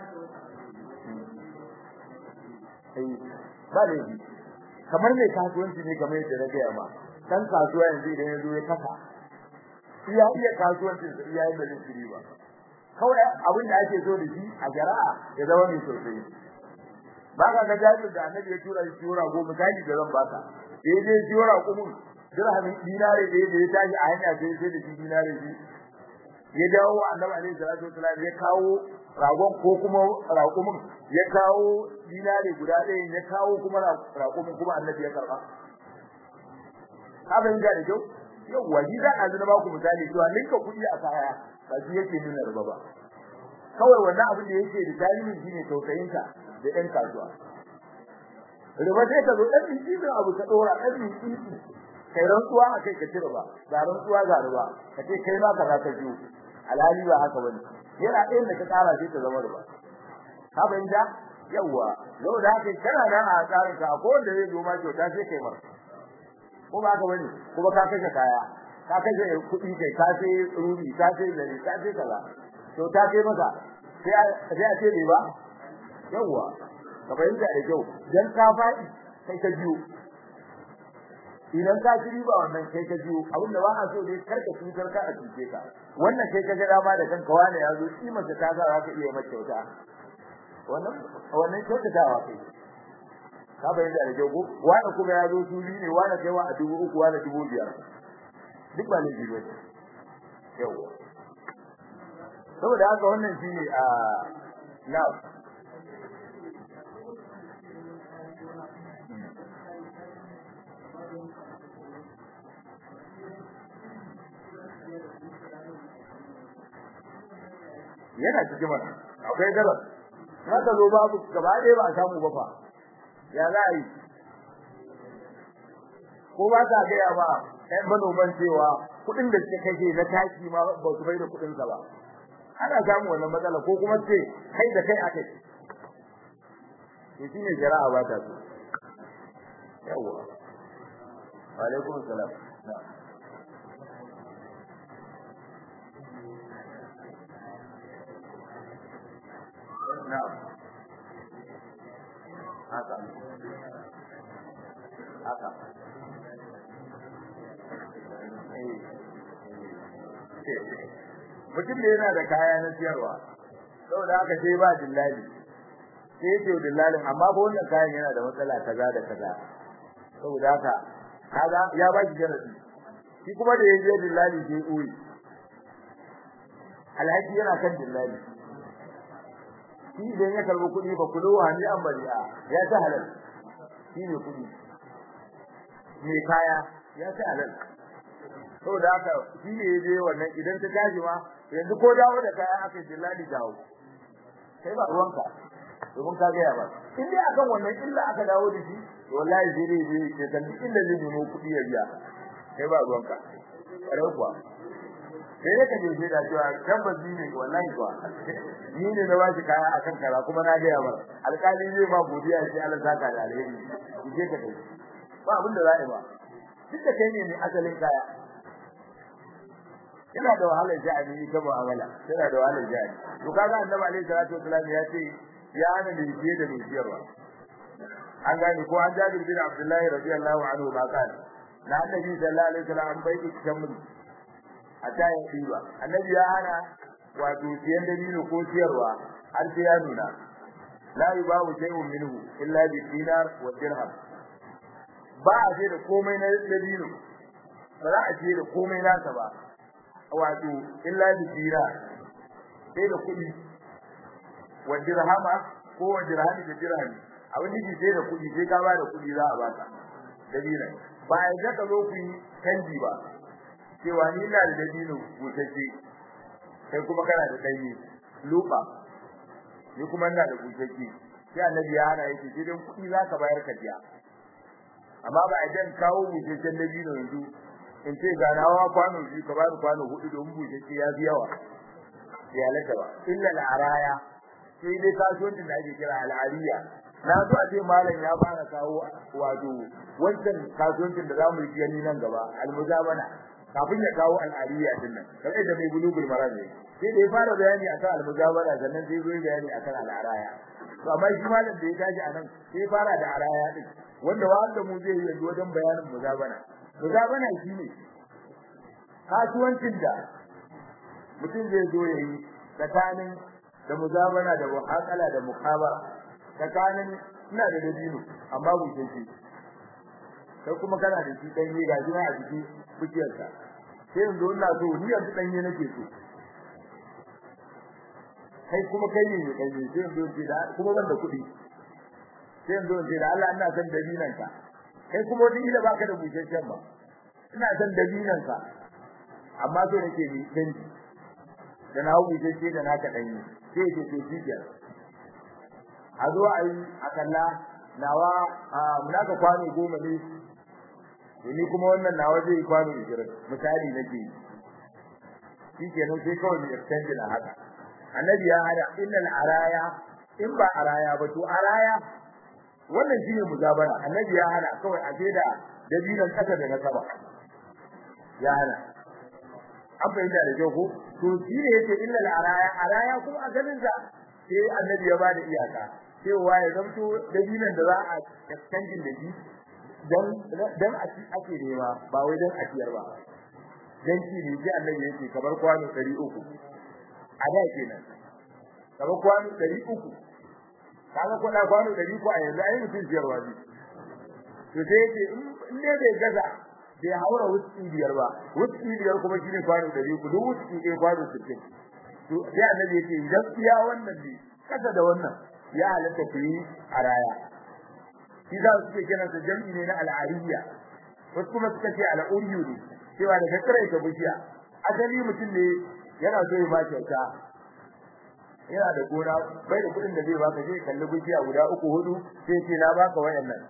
ba da yi kamar mai kasuwanci ne kamar yadda na gaya ma dan kasuwa yanzu idan ya zo ya kasa iya iya kasuwancin sa iya yadda zai shiri ba kawai abin da ake so da shi a jara'a ya zama mai sosai ba ka ga jabir da annabi ya tura shi tura go misali da zan baka sai dai shi tura kumun dirhamin dinare da ya tashi a hanya sai sai da shi dinare shi ya dawo annabi alaihi salatu wasallam ya kawo ragon ko kuma raƙumin ya kawo dinare guda ɗaya ya kawo kuma raƙumin kuma annabi ya karba abin da da kyau yau waji da azu na baku misali cewa ninka kuɗi a kaya ba shi yake nuna riba ba kawai wannan abin da yake da tarihi shine tausayinka da ɗan kasuwa riba sai ka zo ɗan mintsi abu ka ɗora ɗan mintsi kai rantsuwa a kai ka ci riba ga rantsuwa ga riba ka ce kai ma ka za ka biyo alhali ba haka bane yana ɗayan da ka tsara sai ta zama riba ka fahimta yawwa yau da haka kana nan a tsarin ka ko wanda zai zo ma kyauta sai kai mar ko ba haka bane kuma ka kashe kaya ka kashe kuɗi kai ka sai rubi ka sai zare ka sai kaza to ta kai maka sai a sai a ce bai ba yawwa ka fahimta da kyau dan ka faɗi sai ka biyo idan ka ci riba wannan kai ka jiyo abinda ba a so dai karka cutar ka a cuce ka wannan kai ka ga dama da kanka wani ya zo shi mace ta sa ka iya mata kyauta wannan wannan kyautatawa kai ka bayyana da jago wani kuma ya zo su biyu ne wani kai wa a dubu uku wani dubu biyar duk ba ne jibo yawa saboda haka wannan shine a na yana cikin mana akwai gabar haka zo babu gaba ɗaya ba a samu ba fa ya za a yi ko ba ta gaya ba ɗan manoman cewa kuɗin da suka kashe na taki ma ba su bai da kuɗin sa ba ana samu wannan matsala ko kuma ce kai da kai akai to shine jara'a ba ta so yawa wa alaikum salam na'am na'am haka haka mutum ne yana da kaya na siyarwa saboda haka sai ba dillali sai ce dillalin amma ba wannan kayan yana da matsala kaza da kaza saboda haka kaga ya ba shi jaradi shi kuma da yaje dillali sai uyi alhaji yana kan dillali shi idan ya karbi kuɗi ba kulo hani an bari'a ya ta halal shi ne kuɗi mai kaya ya ta halal saboda haka shi ne yaje wannan idan ta tashi ma yanzu ko dawo da kaya aka dillali dawo kai ba ruwanka domin ka ga ya ba in dai akan wannan illa aka dawo da shi wallahi sai dai zai ce kan duk inda zai nemo kuɗi ya biya kai ba ruwanka kare kuwa sai dai ka je sai da cewa tabbas ni ne wallahi kuwa ni ne na bashi kaya akan kara kuma na ga ya ba alƙali zai ma godiya sai Allah saka da alheri je ka kai ba abin da za a yi ba duk da kai ne mai asalin kaya yana da wahalar ja'ani ta mu'amala yana da wahalar ja'ani to kaga annabi alaihi salatu wasallam ya ce ya hana da fiye da siyarwa an gane ko an jabir bin abdullahi radiyallahu anhu ba kan na annabi sallallahu alaihi wasallam an bai tamri a tayin diba annabi ya hana wato siyan da dino ko siyarwa har sai ya nuna la yubahu shay'un minhu illa bi dinar wa dirham ba a ce da komai na dabino ba za a ce da komai nasa ba wato illa bi dinar sai da kuɗi wa dirhama ko wa dirhami da dirhami abin da sai da kuɗi sai ka ba da kuɗi za a baka dabino ba a ga ka zo ku yi canji ba cewa ni ina da dabino busasshe kai kuma kana da ɗanye lupa ni kuma ina da busasshe sai annabi ya hana yake sai dan kuɗi za ka bayar ka biya amma ba a dan kawo busasshen dabino yanzu in ce ga nawa kwano biyu ka bani kwano hudu domin busasshe ya fi yawa ya halatta ba illa al-araya sai dai kasuwancin da ake kira al-ariya na so a ce malam ya fara kawo wato wancan kasuwancin da zamu yi gani nan gaba al-muzabana kafin ya kawo al-ariya din nan kai da mai bulugul maram ne sai da ya fara bayani akan al-muzabana sannan sai zo bayani akan al-araya to amma shi malam da ya tashi anan sai fara da araya din wanda wanda mu zai yi yanzu wajen bayanin muzabana muzabana shine kasuwancin da mutum zai zo yayi tsakanin da muzabana da muhaqala da muqabara tsakanin ina da dabino amma bushe shi sai kuma kana da shi dan yi gashi na a jiki bukiyarsa sai yanzu ina so ni yanzu dan yi nake so kai kuma kai ne mai kai sai yanzu ce da kuma ban da kuɗi sai yanzu ce da Allah ina son dabinan ka kai kuma wani ila baka da busheshen ba ina son dabinan ka amma so nake ni danji da na busheshe da naka danyi sai ce to shi ke a zo a yi a kalla nawa munaka kwano goma ne ni kuma wannan nawa zai yi kwano 20 misali nake yi shi kenan sai kawai mu extend na haka annabi ya hada innal araya in ba araya ba to araya wannan shine muzabara annabi ya hada kawai a da dabinan kasa da na saba ya hada an fahimta da kyau ko to shi ne yake illal araya araya kuma a ganin sa sai annabi ya bada iyaka cewa ya zamto dabinan da za a extending da shi dan dan a ci ake nema ba wai dan a ciyar ba dan shi ne sai annabi yake kamar kwano 300 a da kenan kamar kwano 300 kaga ko da kwano 300 a yanzu ai mutum ciyarwa ne to sai yake in ne bai gaza bai haura wuski biyar ba wuski biyar kuma shine kwano 300 duk wuski ɗaya kwano 60 to sai annabi yake idan iya wannan ne kasa da wannan ya halatta ku yi a raya shi za su ce kiransa jam'i ne na al'ariya wasu kuma suka ce al'uriyu ne cewa da kakare ta bishiya asali mutum ne yana so ya ba kyauta yana da gona bai da kuɗin da zai baka zai kalli bishiya guda uku hudu sai ce na baka wayannan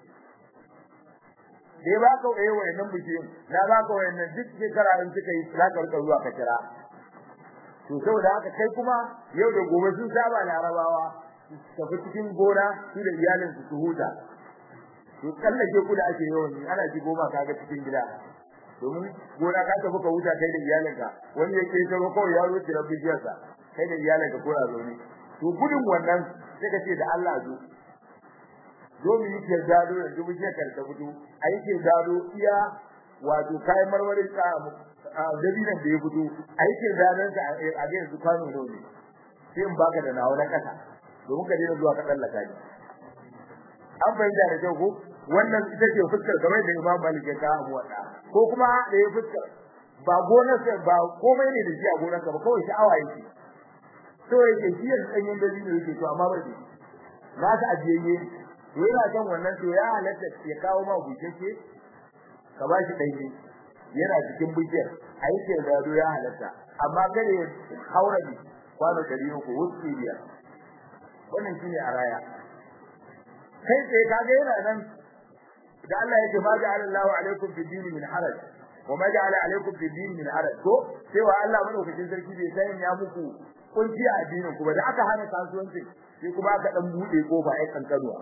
dai baka eh wayannan bishiyoyin na baka wayannan duk shekara in suka yi za ka rika zuwa ka kira to saboda haka kai kuma yau da gobe sun saba larabawa tafi cikin gona su da iyalin su su huta to kallake ku da ake yawan yi ana ji goma kaga cikin gida domin gona ka tafi ka huta kai da iyalinka wani ya ke taro kawai ya zo kira bijiyarsa kai da iyalinka ko ya zo ne to gudun wannan sai ka ce da Allah zo zo mu yi ke gado yanzu bijiyar ka ta fito a yi ke gado iya wato kayan marmarin ka dabinan da ya fito a yi ke gadon ka a ga yanzu kwano ne sai in baka da nawa na kasa domin ka daina zuwa ka tsallaka ni an fahimta da kyau ko wannan ita ce fuskar kamar da Imam Malik ya kawo mu wada ko kuma da ya fuskar ba gonar sa ba komai ne da shi a gonar ka ba kawai sha'awa yake to yake shi ya danyen da ne yake to amma ba shi na ka ajiyayye to yana kan wannan to ya halatta ya kawo ma bushashe ka ba shi danye yana cikin bujiyar aikin da ya halatta amma kare haura ne kwano 300 wuce biyar wannan shine a raya kai sai kaga yana nan da Allah yake ma ja'ala Allahu alaikum fi dini min haraj wa ma ja'ala alaikum fi dini min haraj ko cewa Allah madaukakin sarki bai san ya muku kunci a addinin ku ba da aka hana kasuwanci sai kuma aka dan bude kofa ai kankanuwa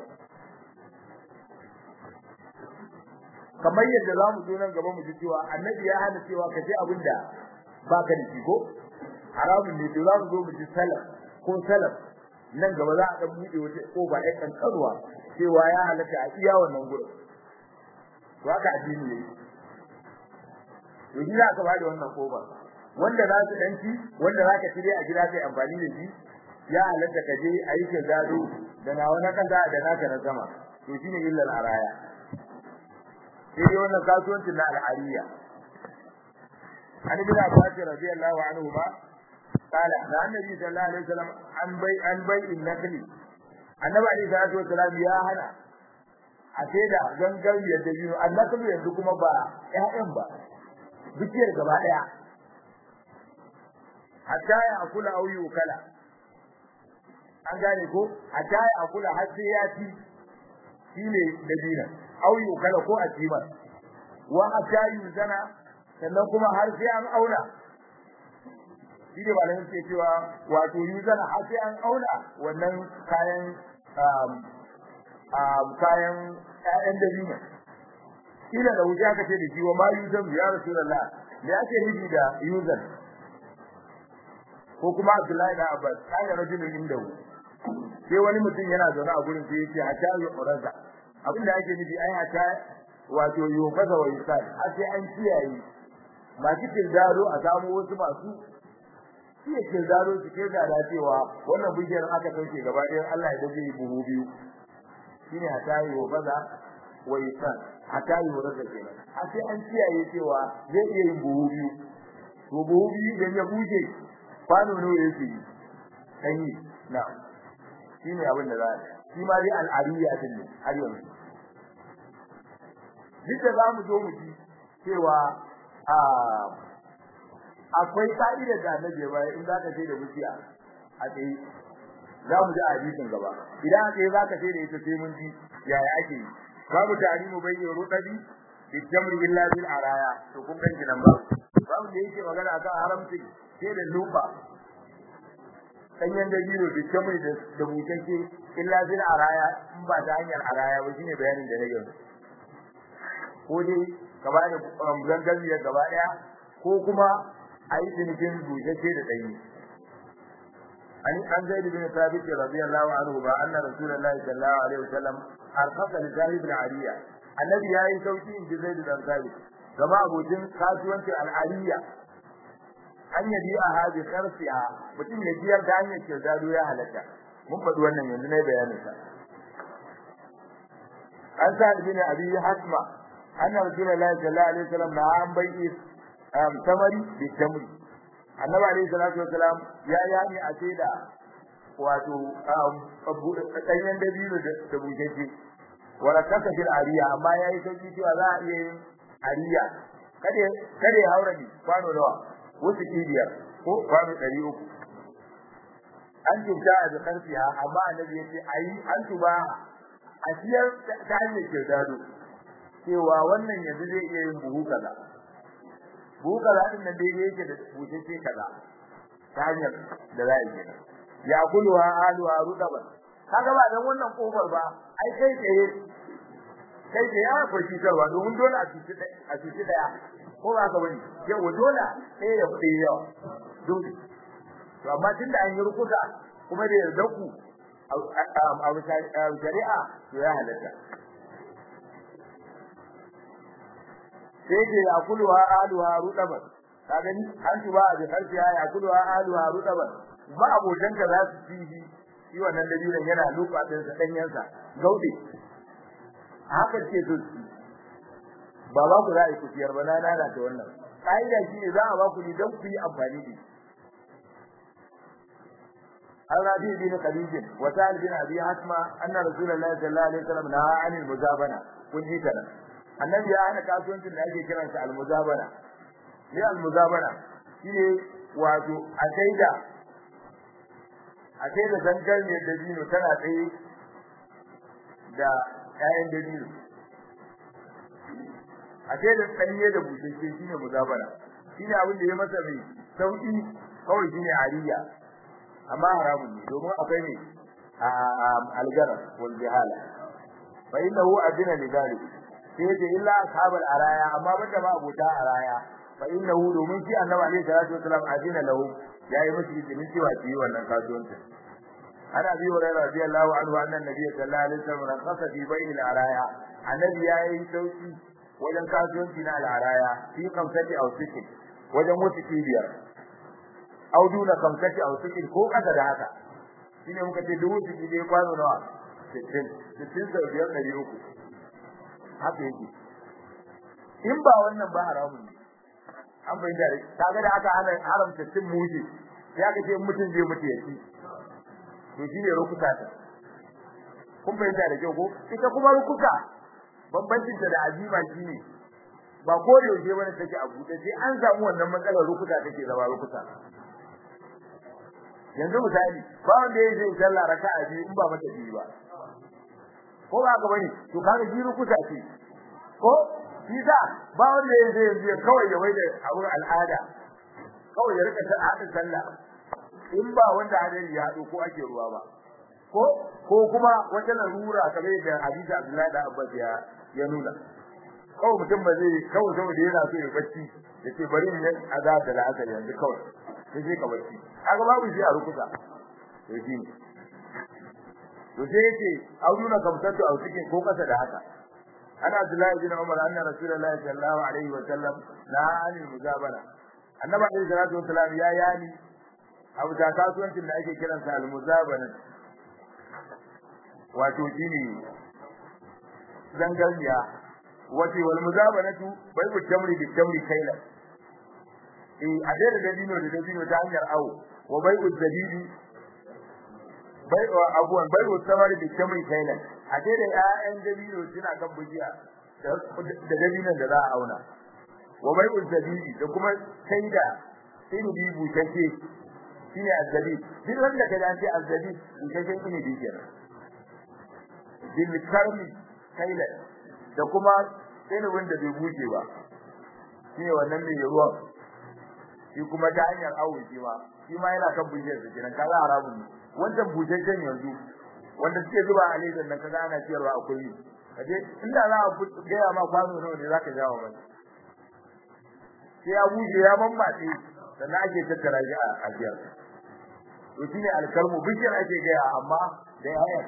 kamar yadda zamu zo nan gaba mu ji cewa annabi ya hana cewa ka ji abinda baka da shi ko haramun ne to zamu zo mu ji salaf ko salaf nan gaba za a dan bude wata kofa ai kankanuwa cewa ya halaka a iya wannan gurin to haka addini ne to shi za ka bada wannan kofa wanda za su danci wanda za ka cire a gida kai amfani da shi ya halatta ka je a yi gado da na wani kaza da naka na sama to shine illal araya sai dai wannan kasuwancin na al'ariya an bin Abbas radiyallahu anhu ma qala da annabi sallallahu alaihi wasallam an bai an bai innakli annabi alaihi salatu wasallam ya hana a sai da gangan yadda biyu annakli yanzu kuma ba ƴaƴan ba bikiyar gaba daya hatta ya akula auyu kala an gane ko hatta ya akula har sai ya ci shine dabina auyu kala ko a ci wa hatta yuzana sannan kuma har sai an auna shi ne malamin ke cewa wato yuzan har sai an auna wannan kayan kayan ƴaƴan dabino ila da wuce aka ce da shi wa ma yuzan ya rasulullah me ake nufi da yuzan ko kuma Abdullahi da Abbas kana rajulun indahu sai wani mutum yana zaune a gurin sai yake hatta ya uraza abin da ake nufi ai hatta wato yufaza wa yusal har sai an kiyaye masu kirdaro a samu wasu masu iya kirdaro su ke da cewa wannan bishiyar aka kauce gaba ɗaya Allah ya dace buhu biyu shine hatta yufaza wa yusal hatta yuraza kenan har sai an kiyaye cewa zai iya yin buhu biyu to buhu biyu idan ya bushe kwano ne yake yi sanyi na shine abin da za a shi ma dai al'ariya din ne har yanzu duk da za mu zo mu ji cewa a akwai ka'idar da annabi ya bayar in za ka ce da musiya a tsaye za mu ji a hadisin gaba idan a tsaye za ka ce da ita sai mun ji yaya ake yi babu tarimu bayyana rudabi bijamri illa bil araya to kun ganki nan ba babu da yake magana akan haramci sai da lupa danyen dabino bijamri da da bukanke illa bil araya in ba ta hanyar araya ba shine bayanin da nake ko dai gaba da gangan gaba daya ko kuma ayi cinikin bukakke da danyi an an zaid bin thabit radiyallahu anhu ba anna rasulullahi sallallahu alaihi wasallam arfaqa li zahid al-ariya annabi yayi sauki in ji zaid bin thabit gaba abokin kasuwanci al-ariya an yabi a hadi sarfiha mutum ya biyar da hanyar kirdado ya halatta mun faɗi wannan yanzu na bayanin sa an sa bin abi hasma anna rasulullahi sallallahu alaihi wasallam na an bai'i tamari bi tamri annabi alaihi salatu wasalam ya yani a ce da wato ɗanyen dabino da bujeje wala kasa fil ariya amma yayi sauki cewa za a iya yin ariya kada kada ya haura ni kwano nawa wasu kibiyar ko kwano ɗari uku an tuba da karfiya amma annabi yace ayi an tuba a siyar ta hanyar kirdado cewa wannan yanzu zai iya yin buhu kaza buhu kaza din nan daidai yake da bushashe kaza ta hanyar da za a yi ya kulwa aluwa rudaba kaga ba dan wannan kofar ba ai kai tsaye kai tsaye ya fa shi tarwa domin dole a cici a cici daya ko ba ka bane yau dole sai ya kudi yawa dole to amma tunda an yi rukuta kuma da yarda ku a shari'a to ya halatta sai ke ya kulwa aluha rudaban ka gani an tuba a bi harfi ya kulwa aluha rudaban ba abokan ka za su ci shi shi wannan dalilin yana lupa din sa danyen sa gaude haka ce to ba ba ku za a yi kufiyar ba na nana ta wannan kaida shi ne za a ba ku ni don ku yi amfani da shi الربيع بن خديج وسال بن ابي حسمه ان رسول الله صلى الله عليه وسلم نهى عن المزابنه kun ji kana annabi ya hana kasuwancin da ake kiran sa almuzabana ne almuzabana shine wato a saida a saida zangar ne da dino tana tsaye da kayan da dino a saida tsanye da bushashe shine muzabana shine abin da ya masa mai sauki kawai shine ariya amma haramun ne domin akwai ne algara wal jihala fa innahu adina lidalik sai ce illa ashabul araya amma banda ma abota araya fa innahu domin shi annabi alaihi salatu wasallam adina lahu yayi musu izinin cewa su yi wannan kasuwanci ana bi wa radiyallahu anhu anna nabiyyi sallallahu alaihi wasallam rakhasa fi bai'il araya annabi yayi sauki wajen kasuwanci na al-araya fi kamsati aw sikin wajen wasu kibiyar aw duna kamsati aw sikin ko kasa da haka shine muka ce dubu siki dai kwano nawa 60 60 sau biyar ɗari uku haka yake in ba wannan ba haramun ne an bai da kaga da aka hana haramta cin mushi sai aka ce mutum zai mutu ya ci to shine rukuta ta kun fahimta da kyau ko ita kuma rukuta bambancin ta da azima shine ba ko da yaushe bane take a buɗe sai an samu wannan matsalar rukuta take zama rukuta yanzu misali ba wanda ya je sallah raka'a biyu in ba mata biyu ba ko ba ka bane to kaga ji rukuta ce ko shi da ba wanda ya je yanzu kawai ya waida abun al'ada kawai ya rika ta hada sallah in ba wanda hadari ya hado ko ake ruwa ba ko ko kuma wata larura kamar da hadisi Abdullahi da Abbas ya ya nuna kawai mutum ba zai kawai saboda yana so ya bacci yace bari in yi azab da la'asar yanzu kawai sai sai ka bacci kaga babu shi a rukusa to shi ne to sai yace auduna kamtatu a cikin ko kasa da haka ana Abdullahi bin Umar anna Rasulullahi sallallahu alaihi wa sallam la anil muzabara annabi alaihi salatu wasallam ya yani abu da kasuwancin da ake kiransa al-muzabana wato shine zangarniya wace wal muzabanatu bai ku tamri bi tamri kaila eh a da dabino da dabino ta hanyar awo wa bai ku zabibi bai wa abuwan bai ku tamri bi tamri kaila a da da ƴaƴan dabino suna kan bujiya da dabinon da za a auna wa bai ku zabibi da kuma kaida in bi butake shine azzabi duk wanda ka dace azzabi butaken ne bi kenan bil karmi kaila da kuma ilimin da bai buce ba shine wannan mai ruwa shi kuma ta hanyar awo shi ma shi ma yana kan bujiyar da kenan kaza haramun ne wannan bujejen yanzu wanda suke zuba a ledan nan kaza ana ciyarwa akwai kaje inda za a gaya ma kwano nawa ne zaka jawo mai sai ya buje ya mammatse sannan ake tattara shi a ajiyar to shine alkalmu bishiyar ake gaya amma da yayan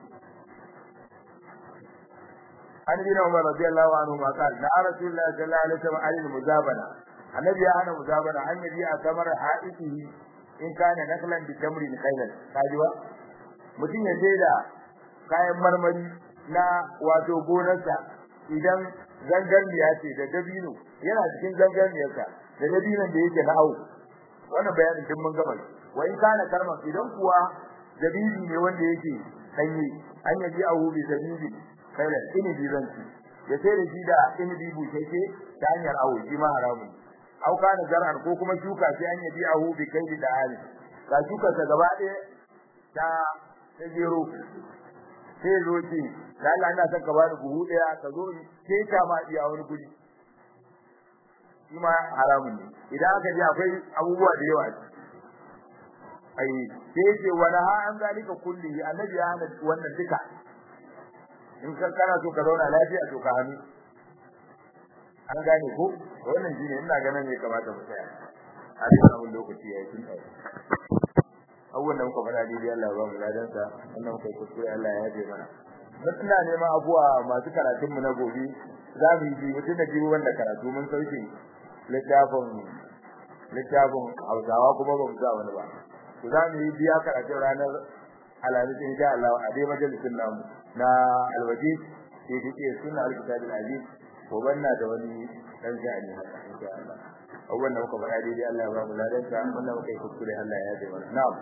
an bin Umar radiyallahu anhu ma qala la rasulullah sallallahu alaihi wasallam alil muzabana annabi ya hana muzabana an yaji a kamar haitihi in kana naklan bi tamrin khailan kajiwa mutum ya je da kayan marmari na wato gonarsa idan zangarniya ce da dabino yana cikin zangarniyarsa da dabinon da yake na awu wannan bayanin din mun gama wa in kana karman idan kuwa dabibi ne wanda yake danye an yaji awu bi dabibi kaila inibi zanci ya sai da shi da inibi busheke ta hanyar awo shi ma haramun au kana zar'an ko kuma shuka sai an yabi ahu bi kaili da ali ka shuka ta gaba ɗaya ta ta gero sai zo ce da Allah ina son ka bani buhu ɗaya ka zo sai ka ma iya wani guri shi ma haramun ne idan aka ji akwai abubuwa da yawa ai sai ce wala ha an zalika kulli annabi ya hana wannan duka in kan kana so ka zauna lafiya to ka hannu an gane ko wannan shine ina ganin me kamata mu tsaya a cikin abun lokaci yayi tun tsaye abubuwan da muka faɗa daidai Allah ya ba mu ladan sa wannan muka kuskure Allah ya yaje mana mun ina neman abuwa masu karatun mu na gobe za mu yi mutum da jiwo wanda karatu mun sauke littafin littafin Hausawa kuma ba mu sa wani ba to za mu yi biya karatun ranar alhamis insha Allah a dai majalisin namu na alwaji sai take sunna alkitabil aziz ko banna da wani dan sha'ani haka insha Allah abubuwan da muka faɗa daidai Allah ya ba mu ladan sa wannan muka yi kuskure Allah ya yaje mana na'am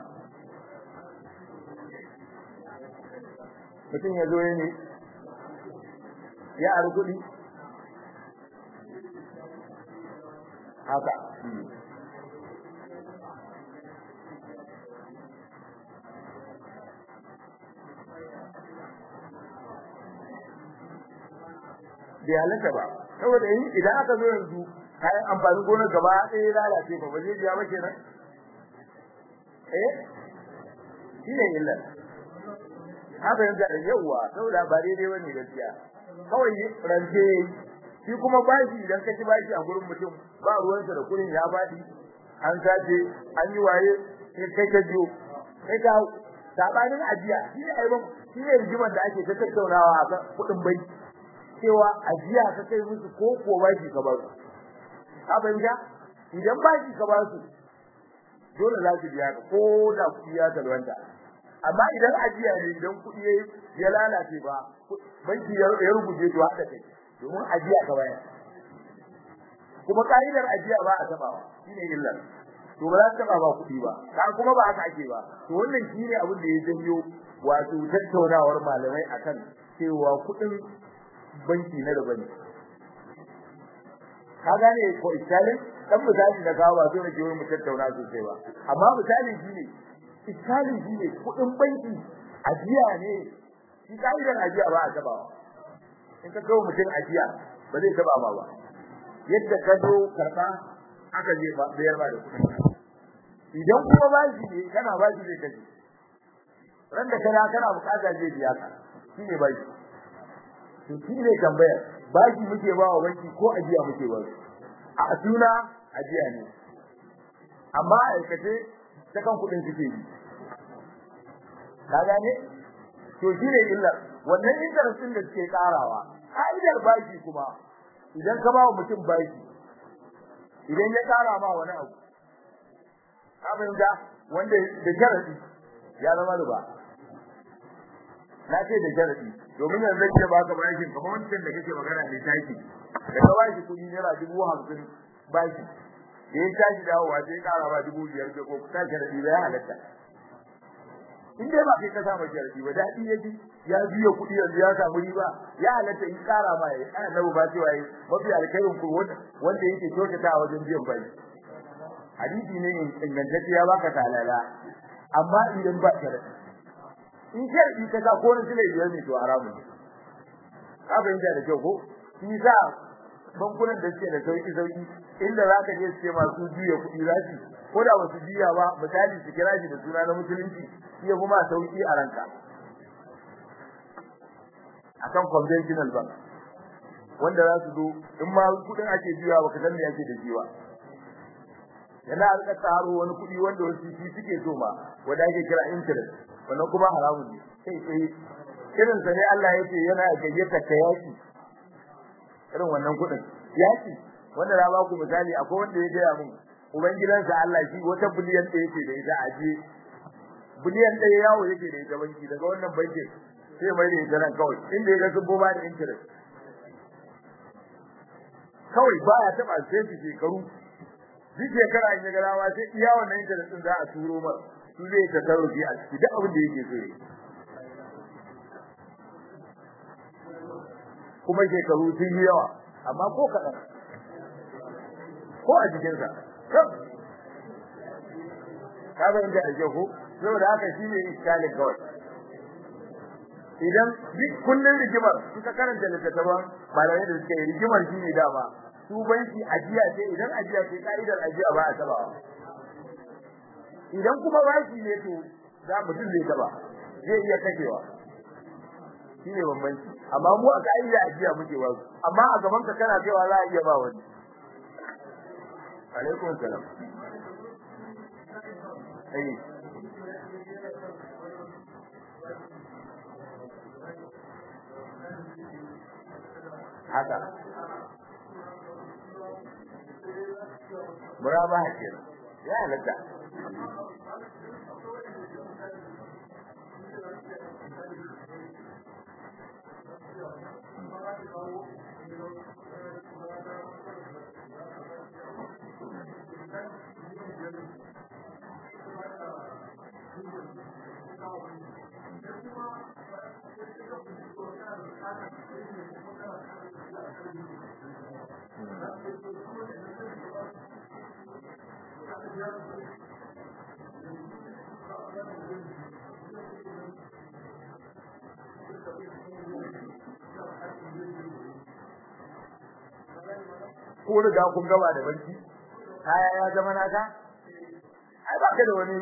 mutum ya zo ne ya ari kuɗi haka bai halatta ba saboda yin idan aka zo yanzu kayan amfanin gonar gaba ɗaya lalace ba ba zai biya ba kenan eh shi ne illa haka yanzu da yawa saboda ba daidai bane gaskiya kawai rance shi kuma bashi idan ka ci bashi a gurin mutum ba ruwansa da kuɗin ya faɗi an sace an yi waye sai kai ka biyo kai ka sabanin ajiya shi ne aibon shi ne rigimar da ake ta tattaunawa a kan kuɗin banki cewa ajiya ka kai musu ko ko bashi ka ba su ka fahimta idan bashi ka ba su dole za su biya ka ko da kuɗi ya talwanta amma idan ajiya ne idan kuɗi ya lalace ba banki ya rubuce to haka kai domin ajiya ka bayar kuma ka'idar ajiya ba a tabawa shine illar to ba za ta taba ba kuɗi ba ka kuma ba haka ake ba to wannan shine abin da ya janyo wato tattaunawar malamai akan cewa kuɗin banki na da bane ka gane ko isalin dan misali da kawo ba so nake wani mu tattauna sosai ba amma misali shine isalin shine kuɗin banki ajiya ne shi ka'idar ajiya ba a tabawa in ka kawo mutum ajiya ba zai taba ma ba yadda ka zo karba aka je ba bayar ba da kuɗin idan kuma bashi ne kana bashi zai kaje ran da kana kana bukata zai biya ka shine bashi to shine tambayar bashi muke ba wa banki ko ajiya muke ba a suna ajiya ne amma a aikace ta kan kuɗin suke yi ka gane to shine illa wannan interest din da suke karawa ka'idar bashi kuma idan ka ba wa mutum bashi idan ya kara ma wani abu abin da wanda da sharadi ya zama riba na ce da sharadi domin yanzu ke baka bashin kamar wancan da kake magana ne taki da ka bashi kudi naira dubu hamsin bashi da ya tashi dawowa sai ya kara ba dubu biyar da ko ta sharadi da ya halatta in dai ba kai ka samu sharadi ba daɗi ya ji ya biya kuɗi yanzu ya samu riba ya halatta in kara ma ya annabi ba cewa yi mafi alkhairin ku wanda yake kyautata a wajen biyan bai hadisi ne ingantacce ya baka talala amma idan ba sharadi in sharadi ka sa ko na sile biyar ne to haramu ne ka fahimta da kyau ko shi sa bankunan da suke da sauki sauki inda za ka je su ce masu juya kuɗi za su ko da ba su juya ba misali su kira shi da suna na musulunci shi ya kuma sauki a ranka akan conventional bank wanda za su zo in ma kuɗin ake juya ba ka san me ake da shi ba yana alƙa taro wani kuɗi wanda wasu shi suke so ma wanda ake kira interest wannan kuma haramun ne sai sai irin sa ne Allah yake yana gayyata ka yaki irin wannan kuɗin yaki wanda na ba ku misali akwai wanda ya gaya mun ubangidansa Allah shi wata biliyan ɗaya yake da ita aje biliyan ɗaya yawo yake da ita banki daga wannan bankin sai mai da ita nan kawai inda ya ga sun boma da interest kawai baya taɓa sai su shekaru duk shekara in ya ga rawa sai iya wannan internet din za a turo mar su zai ta tarufi a ciki duk abin da yake so yi kuma shekaru sun yi yawa amma ko kaɗan ko a jikinsa ka ga inda da ko saboda haka shi ne iskalin kawai idan duk kullun rigimar suka karanta littattafan malamai da suka yi rigimar shi ne dama su banki ajiya ce idan ajiya ce ka'idar ajiya ba a tabawa idan kuma baki ne to za mutum zai taba zai iya kashewa shine bambanci amma mu a ka'ida ajiya muke ba amma a gaban ka kana cewa za a iya ba wani alaikum salam eh haka murabaha kenan ya halatta ko riga kun gaba da barci kaya ya zama naka ai ba ka da wani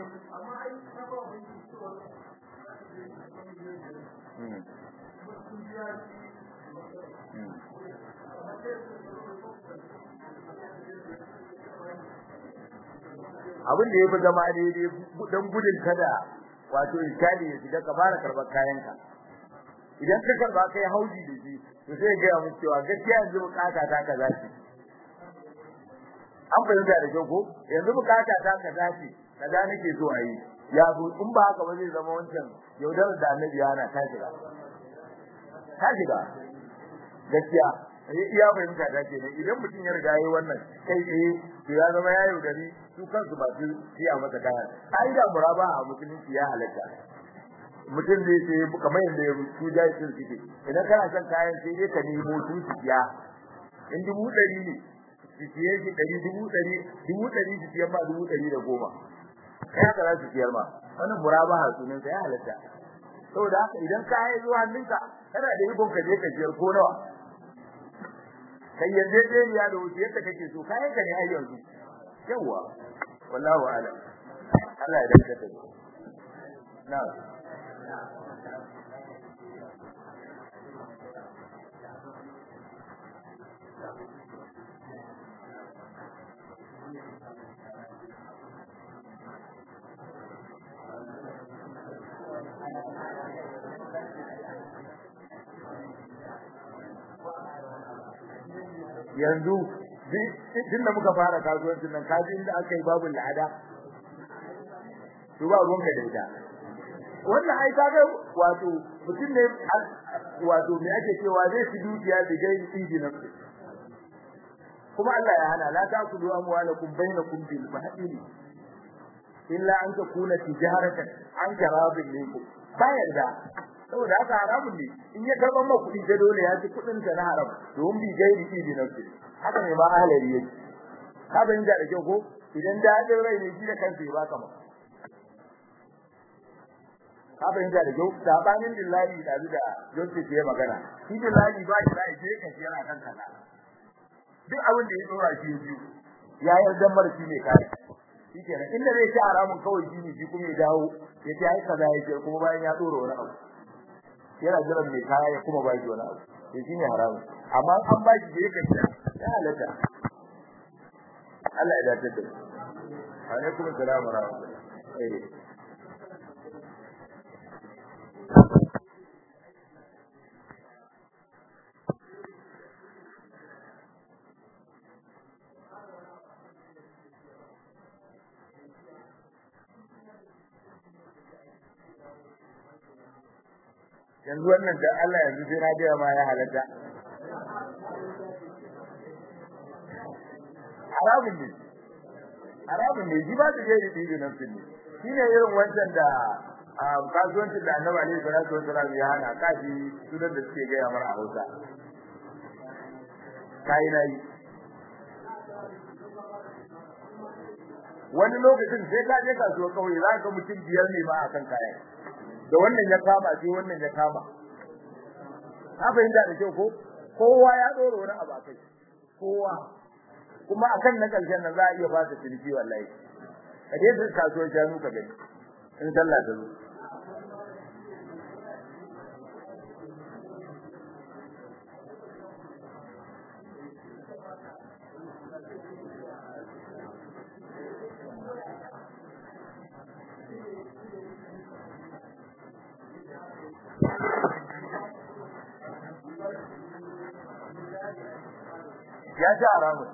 abin da ya fi zama daidai don gudun kada wato iskali ya shiga ka fara karɓar kayanka idan ka karɓa kai hauji da shi to sai ga mu cewa gaskiya yanzu bukata ta kaza ce an fahimta da kyau ko yanzu bukata ta kaza ce kaza nake so a yi ya zo in ba haka ba zai zama wancan yaudarar da annabi yana ta shiga ta shiga gaskiya iya fahimta ta ce ne idan mutum ya riga yayi wannan kai tsaye to ya zama ya yaudari su kansu ba su siya masa kayan ka'ida muraba a musulunci ya halatta mutum zai sai kamar yadda ya su jayi sun suke idan kana son kayan sai dai ka nemo su su siya in dubu ɗari ne su siye shi ɗari dubu ɗari dubu ɗari su siyan ma dubu ɗari da goma kai haka za su siyar ma wannan murabaha sunan sa ya halatta saboda haka idan ka yi zuwa hannunka kana da ikon ka je ka siyar ko nawa kai yanzu dai ya da wuce yadda kake so kayan ka ne ai yanzu yawa wallahu a'lam Allah ya dace da mu na'am yanzu tun da muka fara kasuwancin nan kaji inda aka yi babu la'ada to ba ruwanka da ita wannan ai ka ga wato mutum ne wato me ake cewa zai fi dukiya da gai injinan kuma Allah ya hana la ta'kulu amwalakum bainakum bil batil illa an takuna tijaratan an jarabin minkum ba yarda saboda haka haramun ne in ya karban ma kuɗi da dole ya ci kuɗin ta na haram don bi gairi ibi na su haka ne ma ahalari yake ka ban da kyau ko idan da hadin rai ne shi da kansa ya baka ma ka ban da kyau sabanin billahi da da Joseph ya magana shi billahi ba shi rai je kan yana kan kaza duk abin da ya dora shi biyu ya yarda mar shi ne kai shi kenan inda zai ci haramun kawai shi ne shi kuma ya dawo ya ce ai kaza ya ce kuma bayan ya dora wani abu yana jiran mai kaya ya kuma ba shi wani abu to shine haramun amma an ba shi da yake ya halatta Allah ya dace da alaikum assalam wa rahmatullah eh yanzu wannan da Allah yanzu sai na gaya ma ya halatta haramun ne haramun ne ji ba su je da tibi nan sun shi ne irin wancan da kasuwancin da annabi alaihi salatu wasalam ya hana kaji sunan da suke gaya mara a hausa kai na yi wani lokacin sai ka je kasuwa kawai za ka mutum biyar ne ma akan kayan da wannan ya kama sai wannan ya kama ka fahimta da kyau ko kowa ya dora wani abu akai kowa kuma akan na karshen nan za a iya fasa ciniki wallahi ka je ka kasuwar shanu ka gani in sallah ta zo ya ci haramun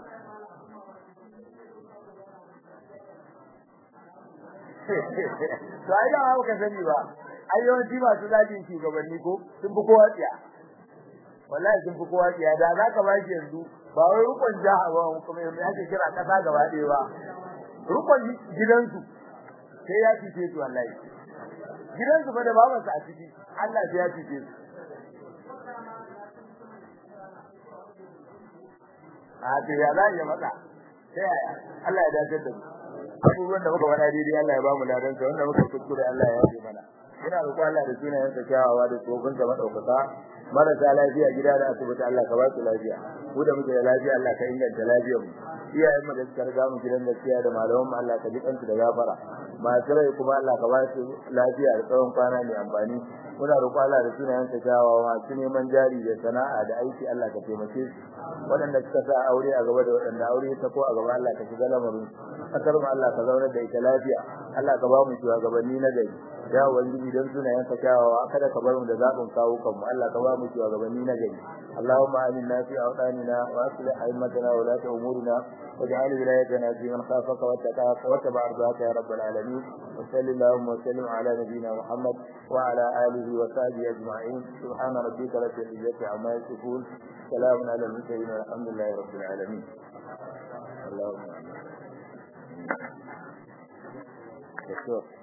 to ai da haka sani ba ai yawanci masu zagin shugabanni ko sun fi kowa tsiya wallahi sun fi kowa tsiya da za ka bashi yanzu ba wai rukun jaha ba kuma yanzu ake kira kasa gaba ɗaya ba rukun gidansu sai ya fice su wallahi gidansu fa da babansa a ciki Allah sai ya fice su a to ya za ya mata sai yaya Allah ya dace da mu abubuwan da muka faɗa daidai Allah ya ba mu ladan sa wanda muka kuskure Allah ya yafe mana ina roƙo Allah da sunayen sa kyawawa da tsofin sa madaukaka marasa lafiya gida da asibiti Allah ka ba su lafiya mu da muke da lafiya Allah ka inganta lafiyar mu iyayen mu da suka riga mu gidan gaskiya da malaman mu Allah ka ji kansu da gafara masu rai kuma Allah ka ba su lafiya da tsawon kwana mai amfani muna roƙo Allah da sunayen sa kyawawa masu neman jari da sana'a da aiki Allah ka taimake su waɗanda suka sa aure a gaba da waɗanda aure ta ko a gaba Allah ka shiga lamarin kasar mu Allah ka zaunar da ita lafiya Allah ka ba mu shugabanni na gari ya ubangiji dan sunayen ka kyawawa kada ka bar mu da zabin kawo kanmu Allah ka ba mu shugabanni na gari Allahumma aminna fi awtanina wa aslih a'immatana wa la umurina واجعل ولايتنا في من خافك واتقاك واتبع رضاك يا رب العالمين وصل اللهم وسلم على نبينا محمد وعلى اله وصحبه اجمعين سبحان ربك رب العزه عما يصفون سلام على المرسلين والحمد لله رب العالمين اللهم امين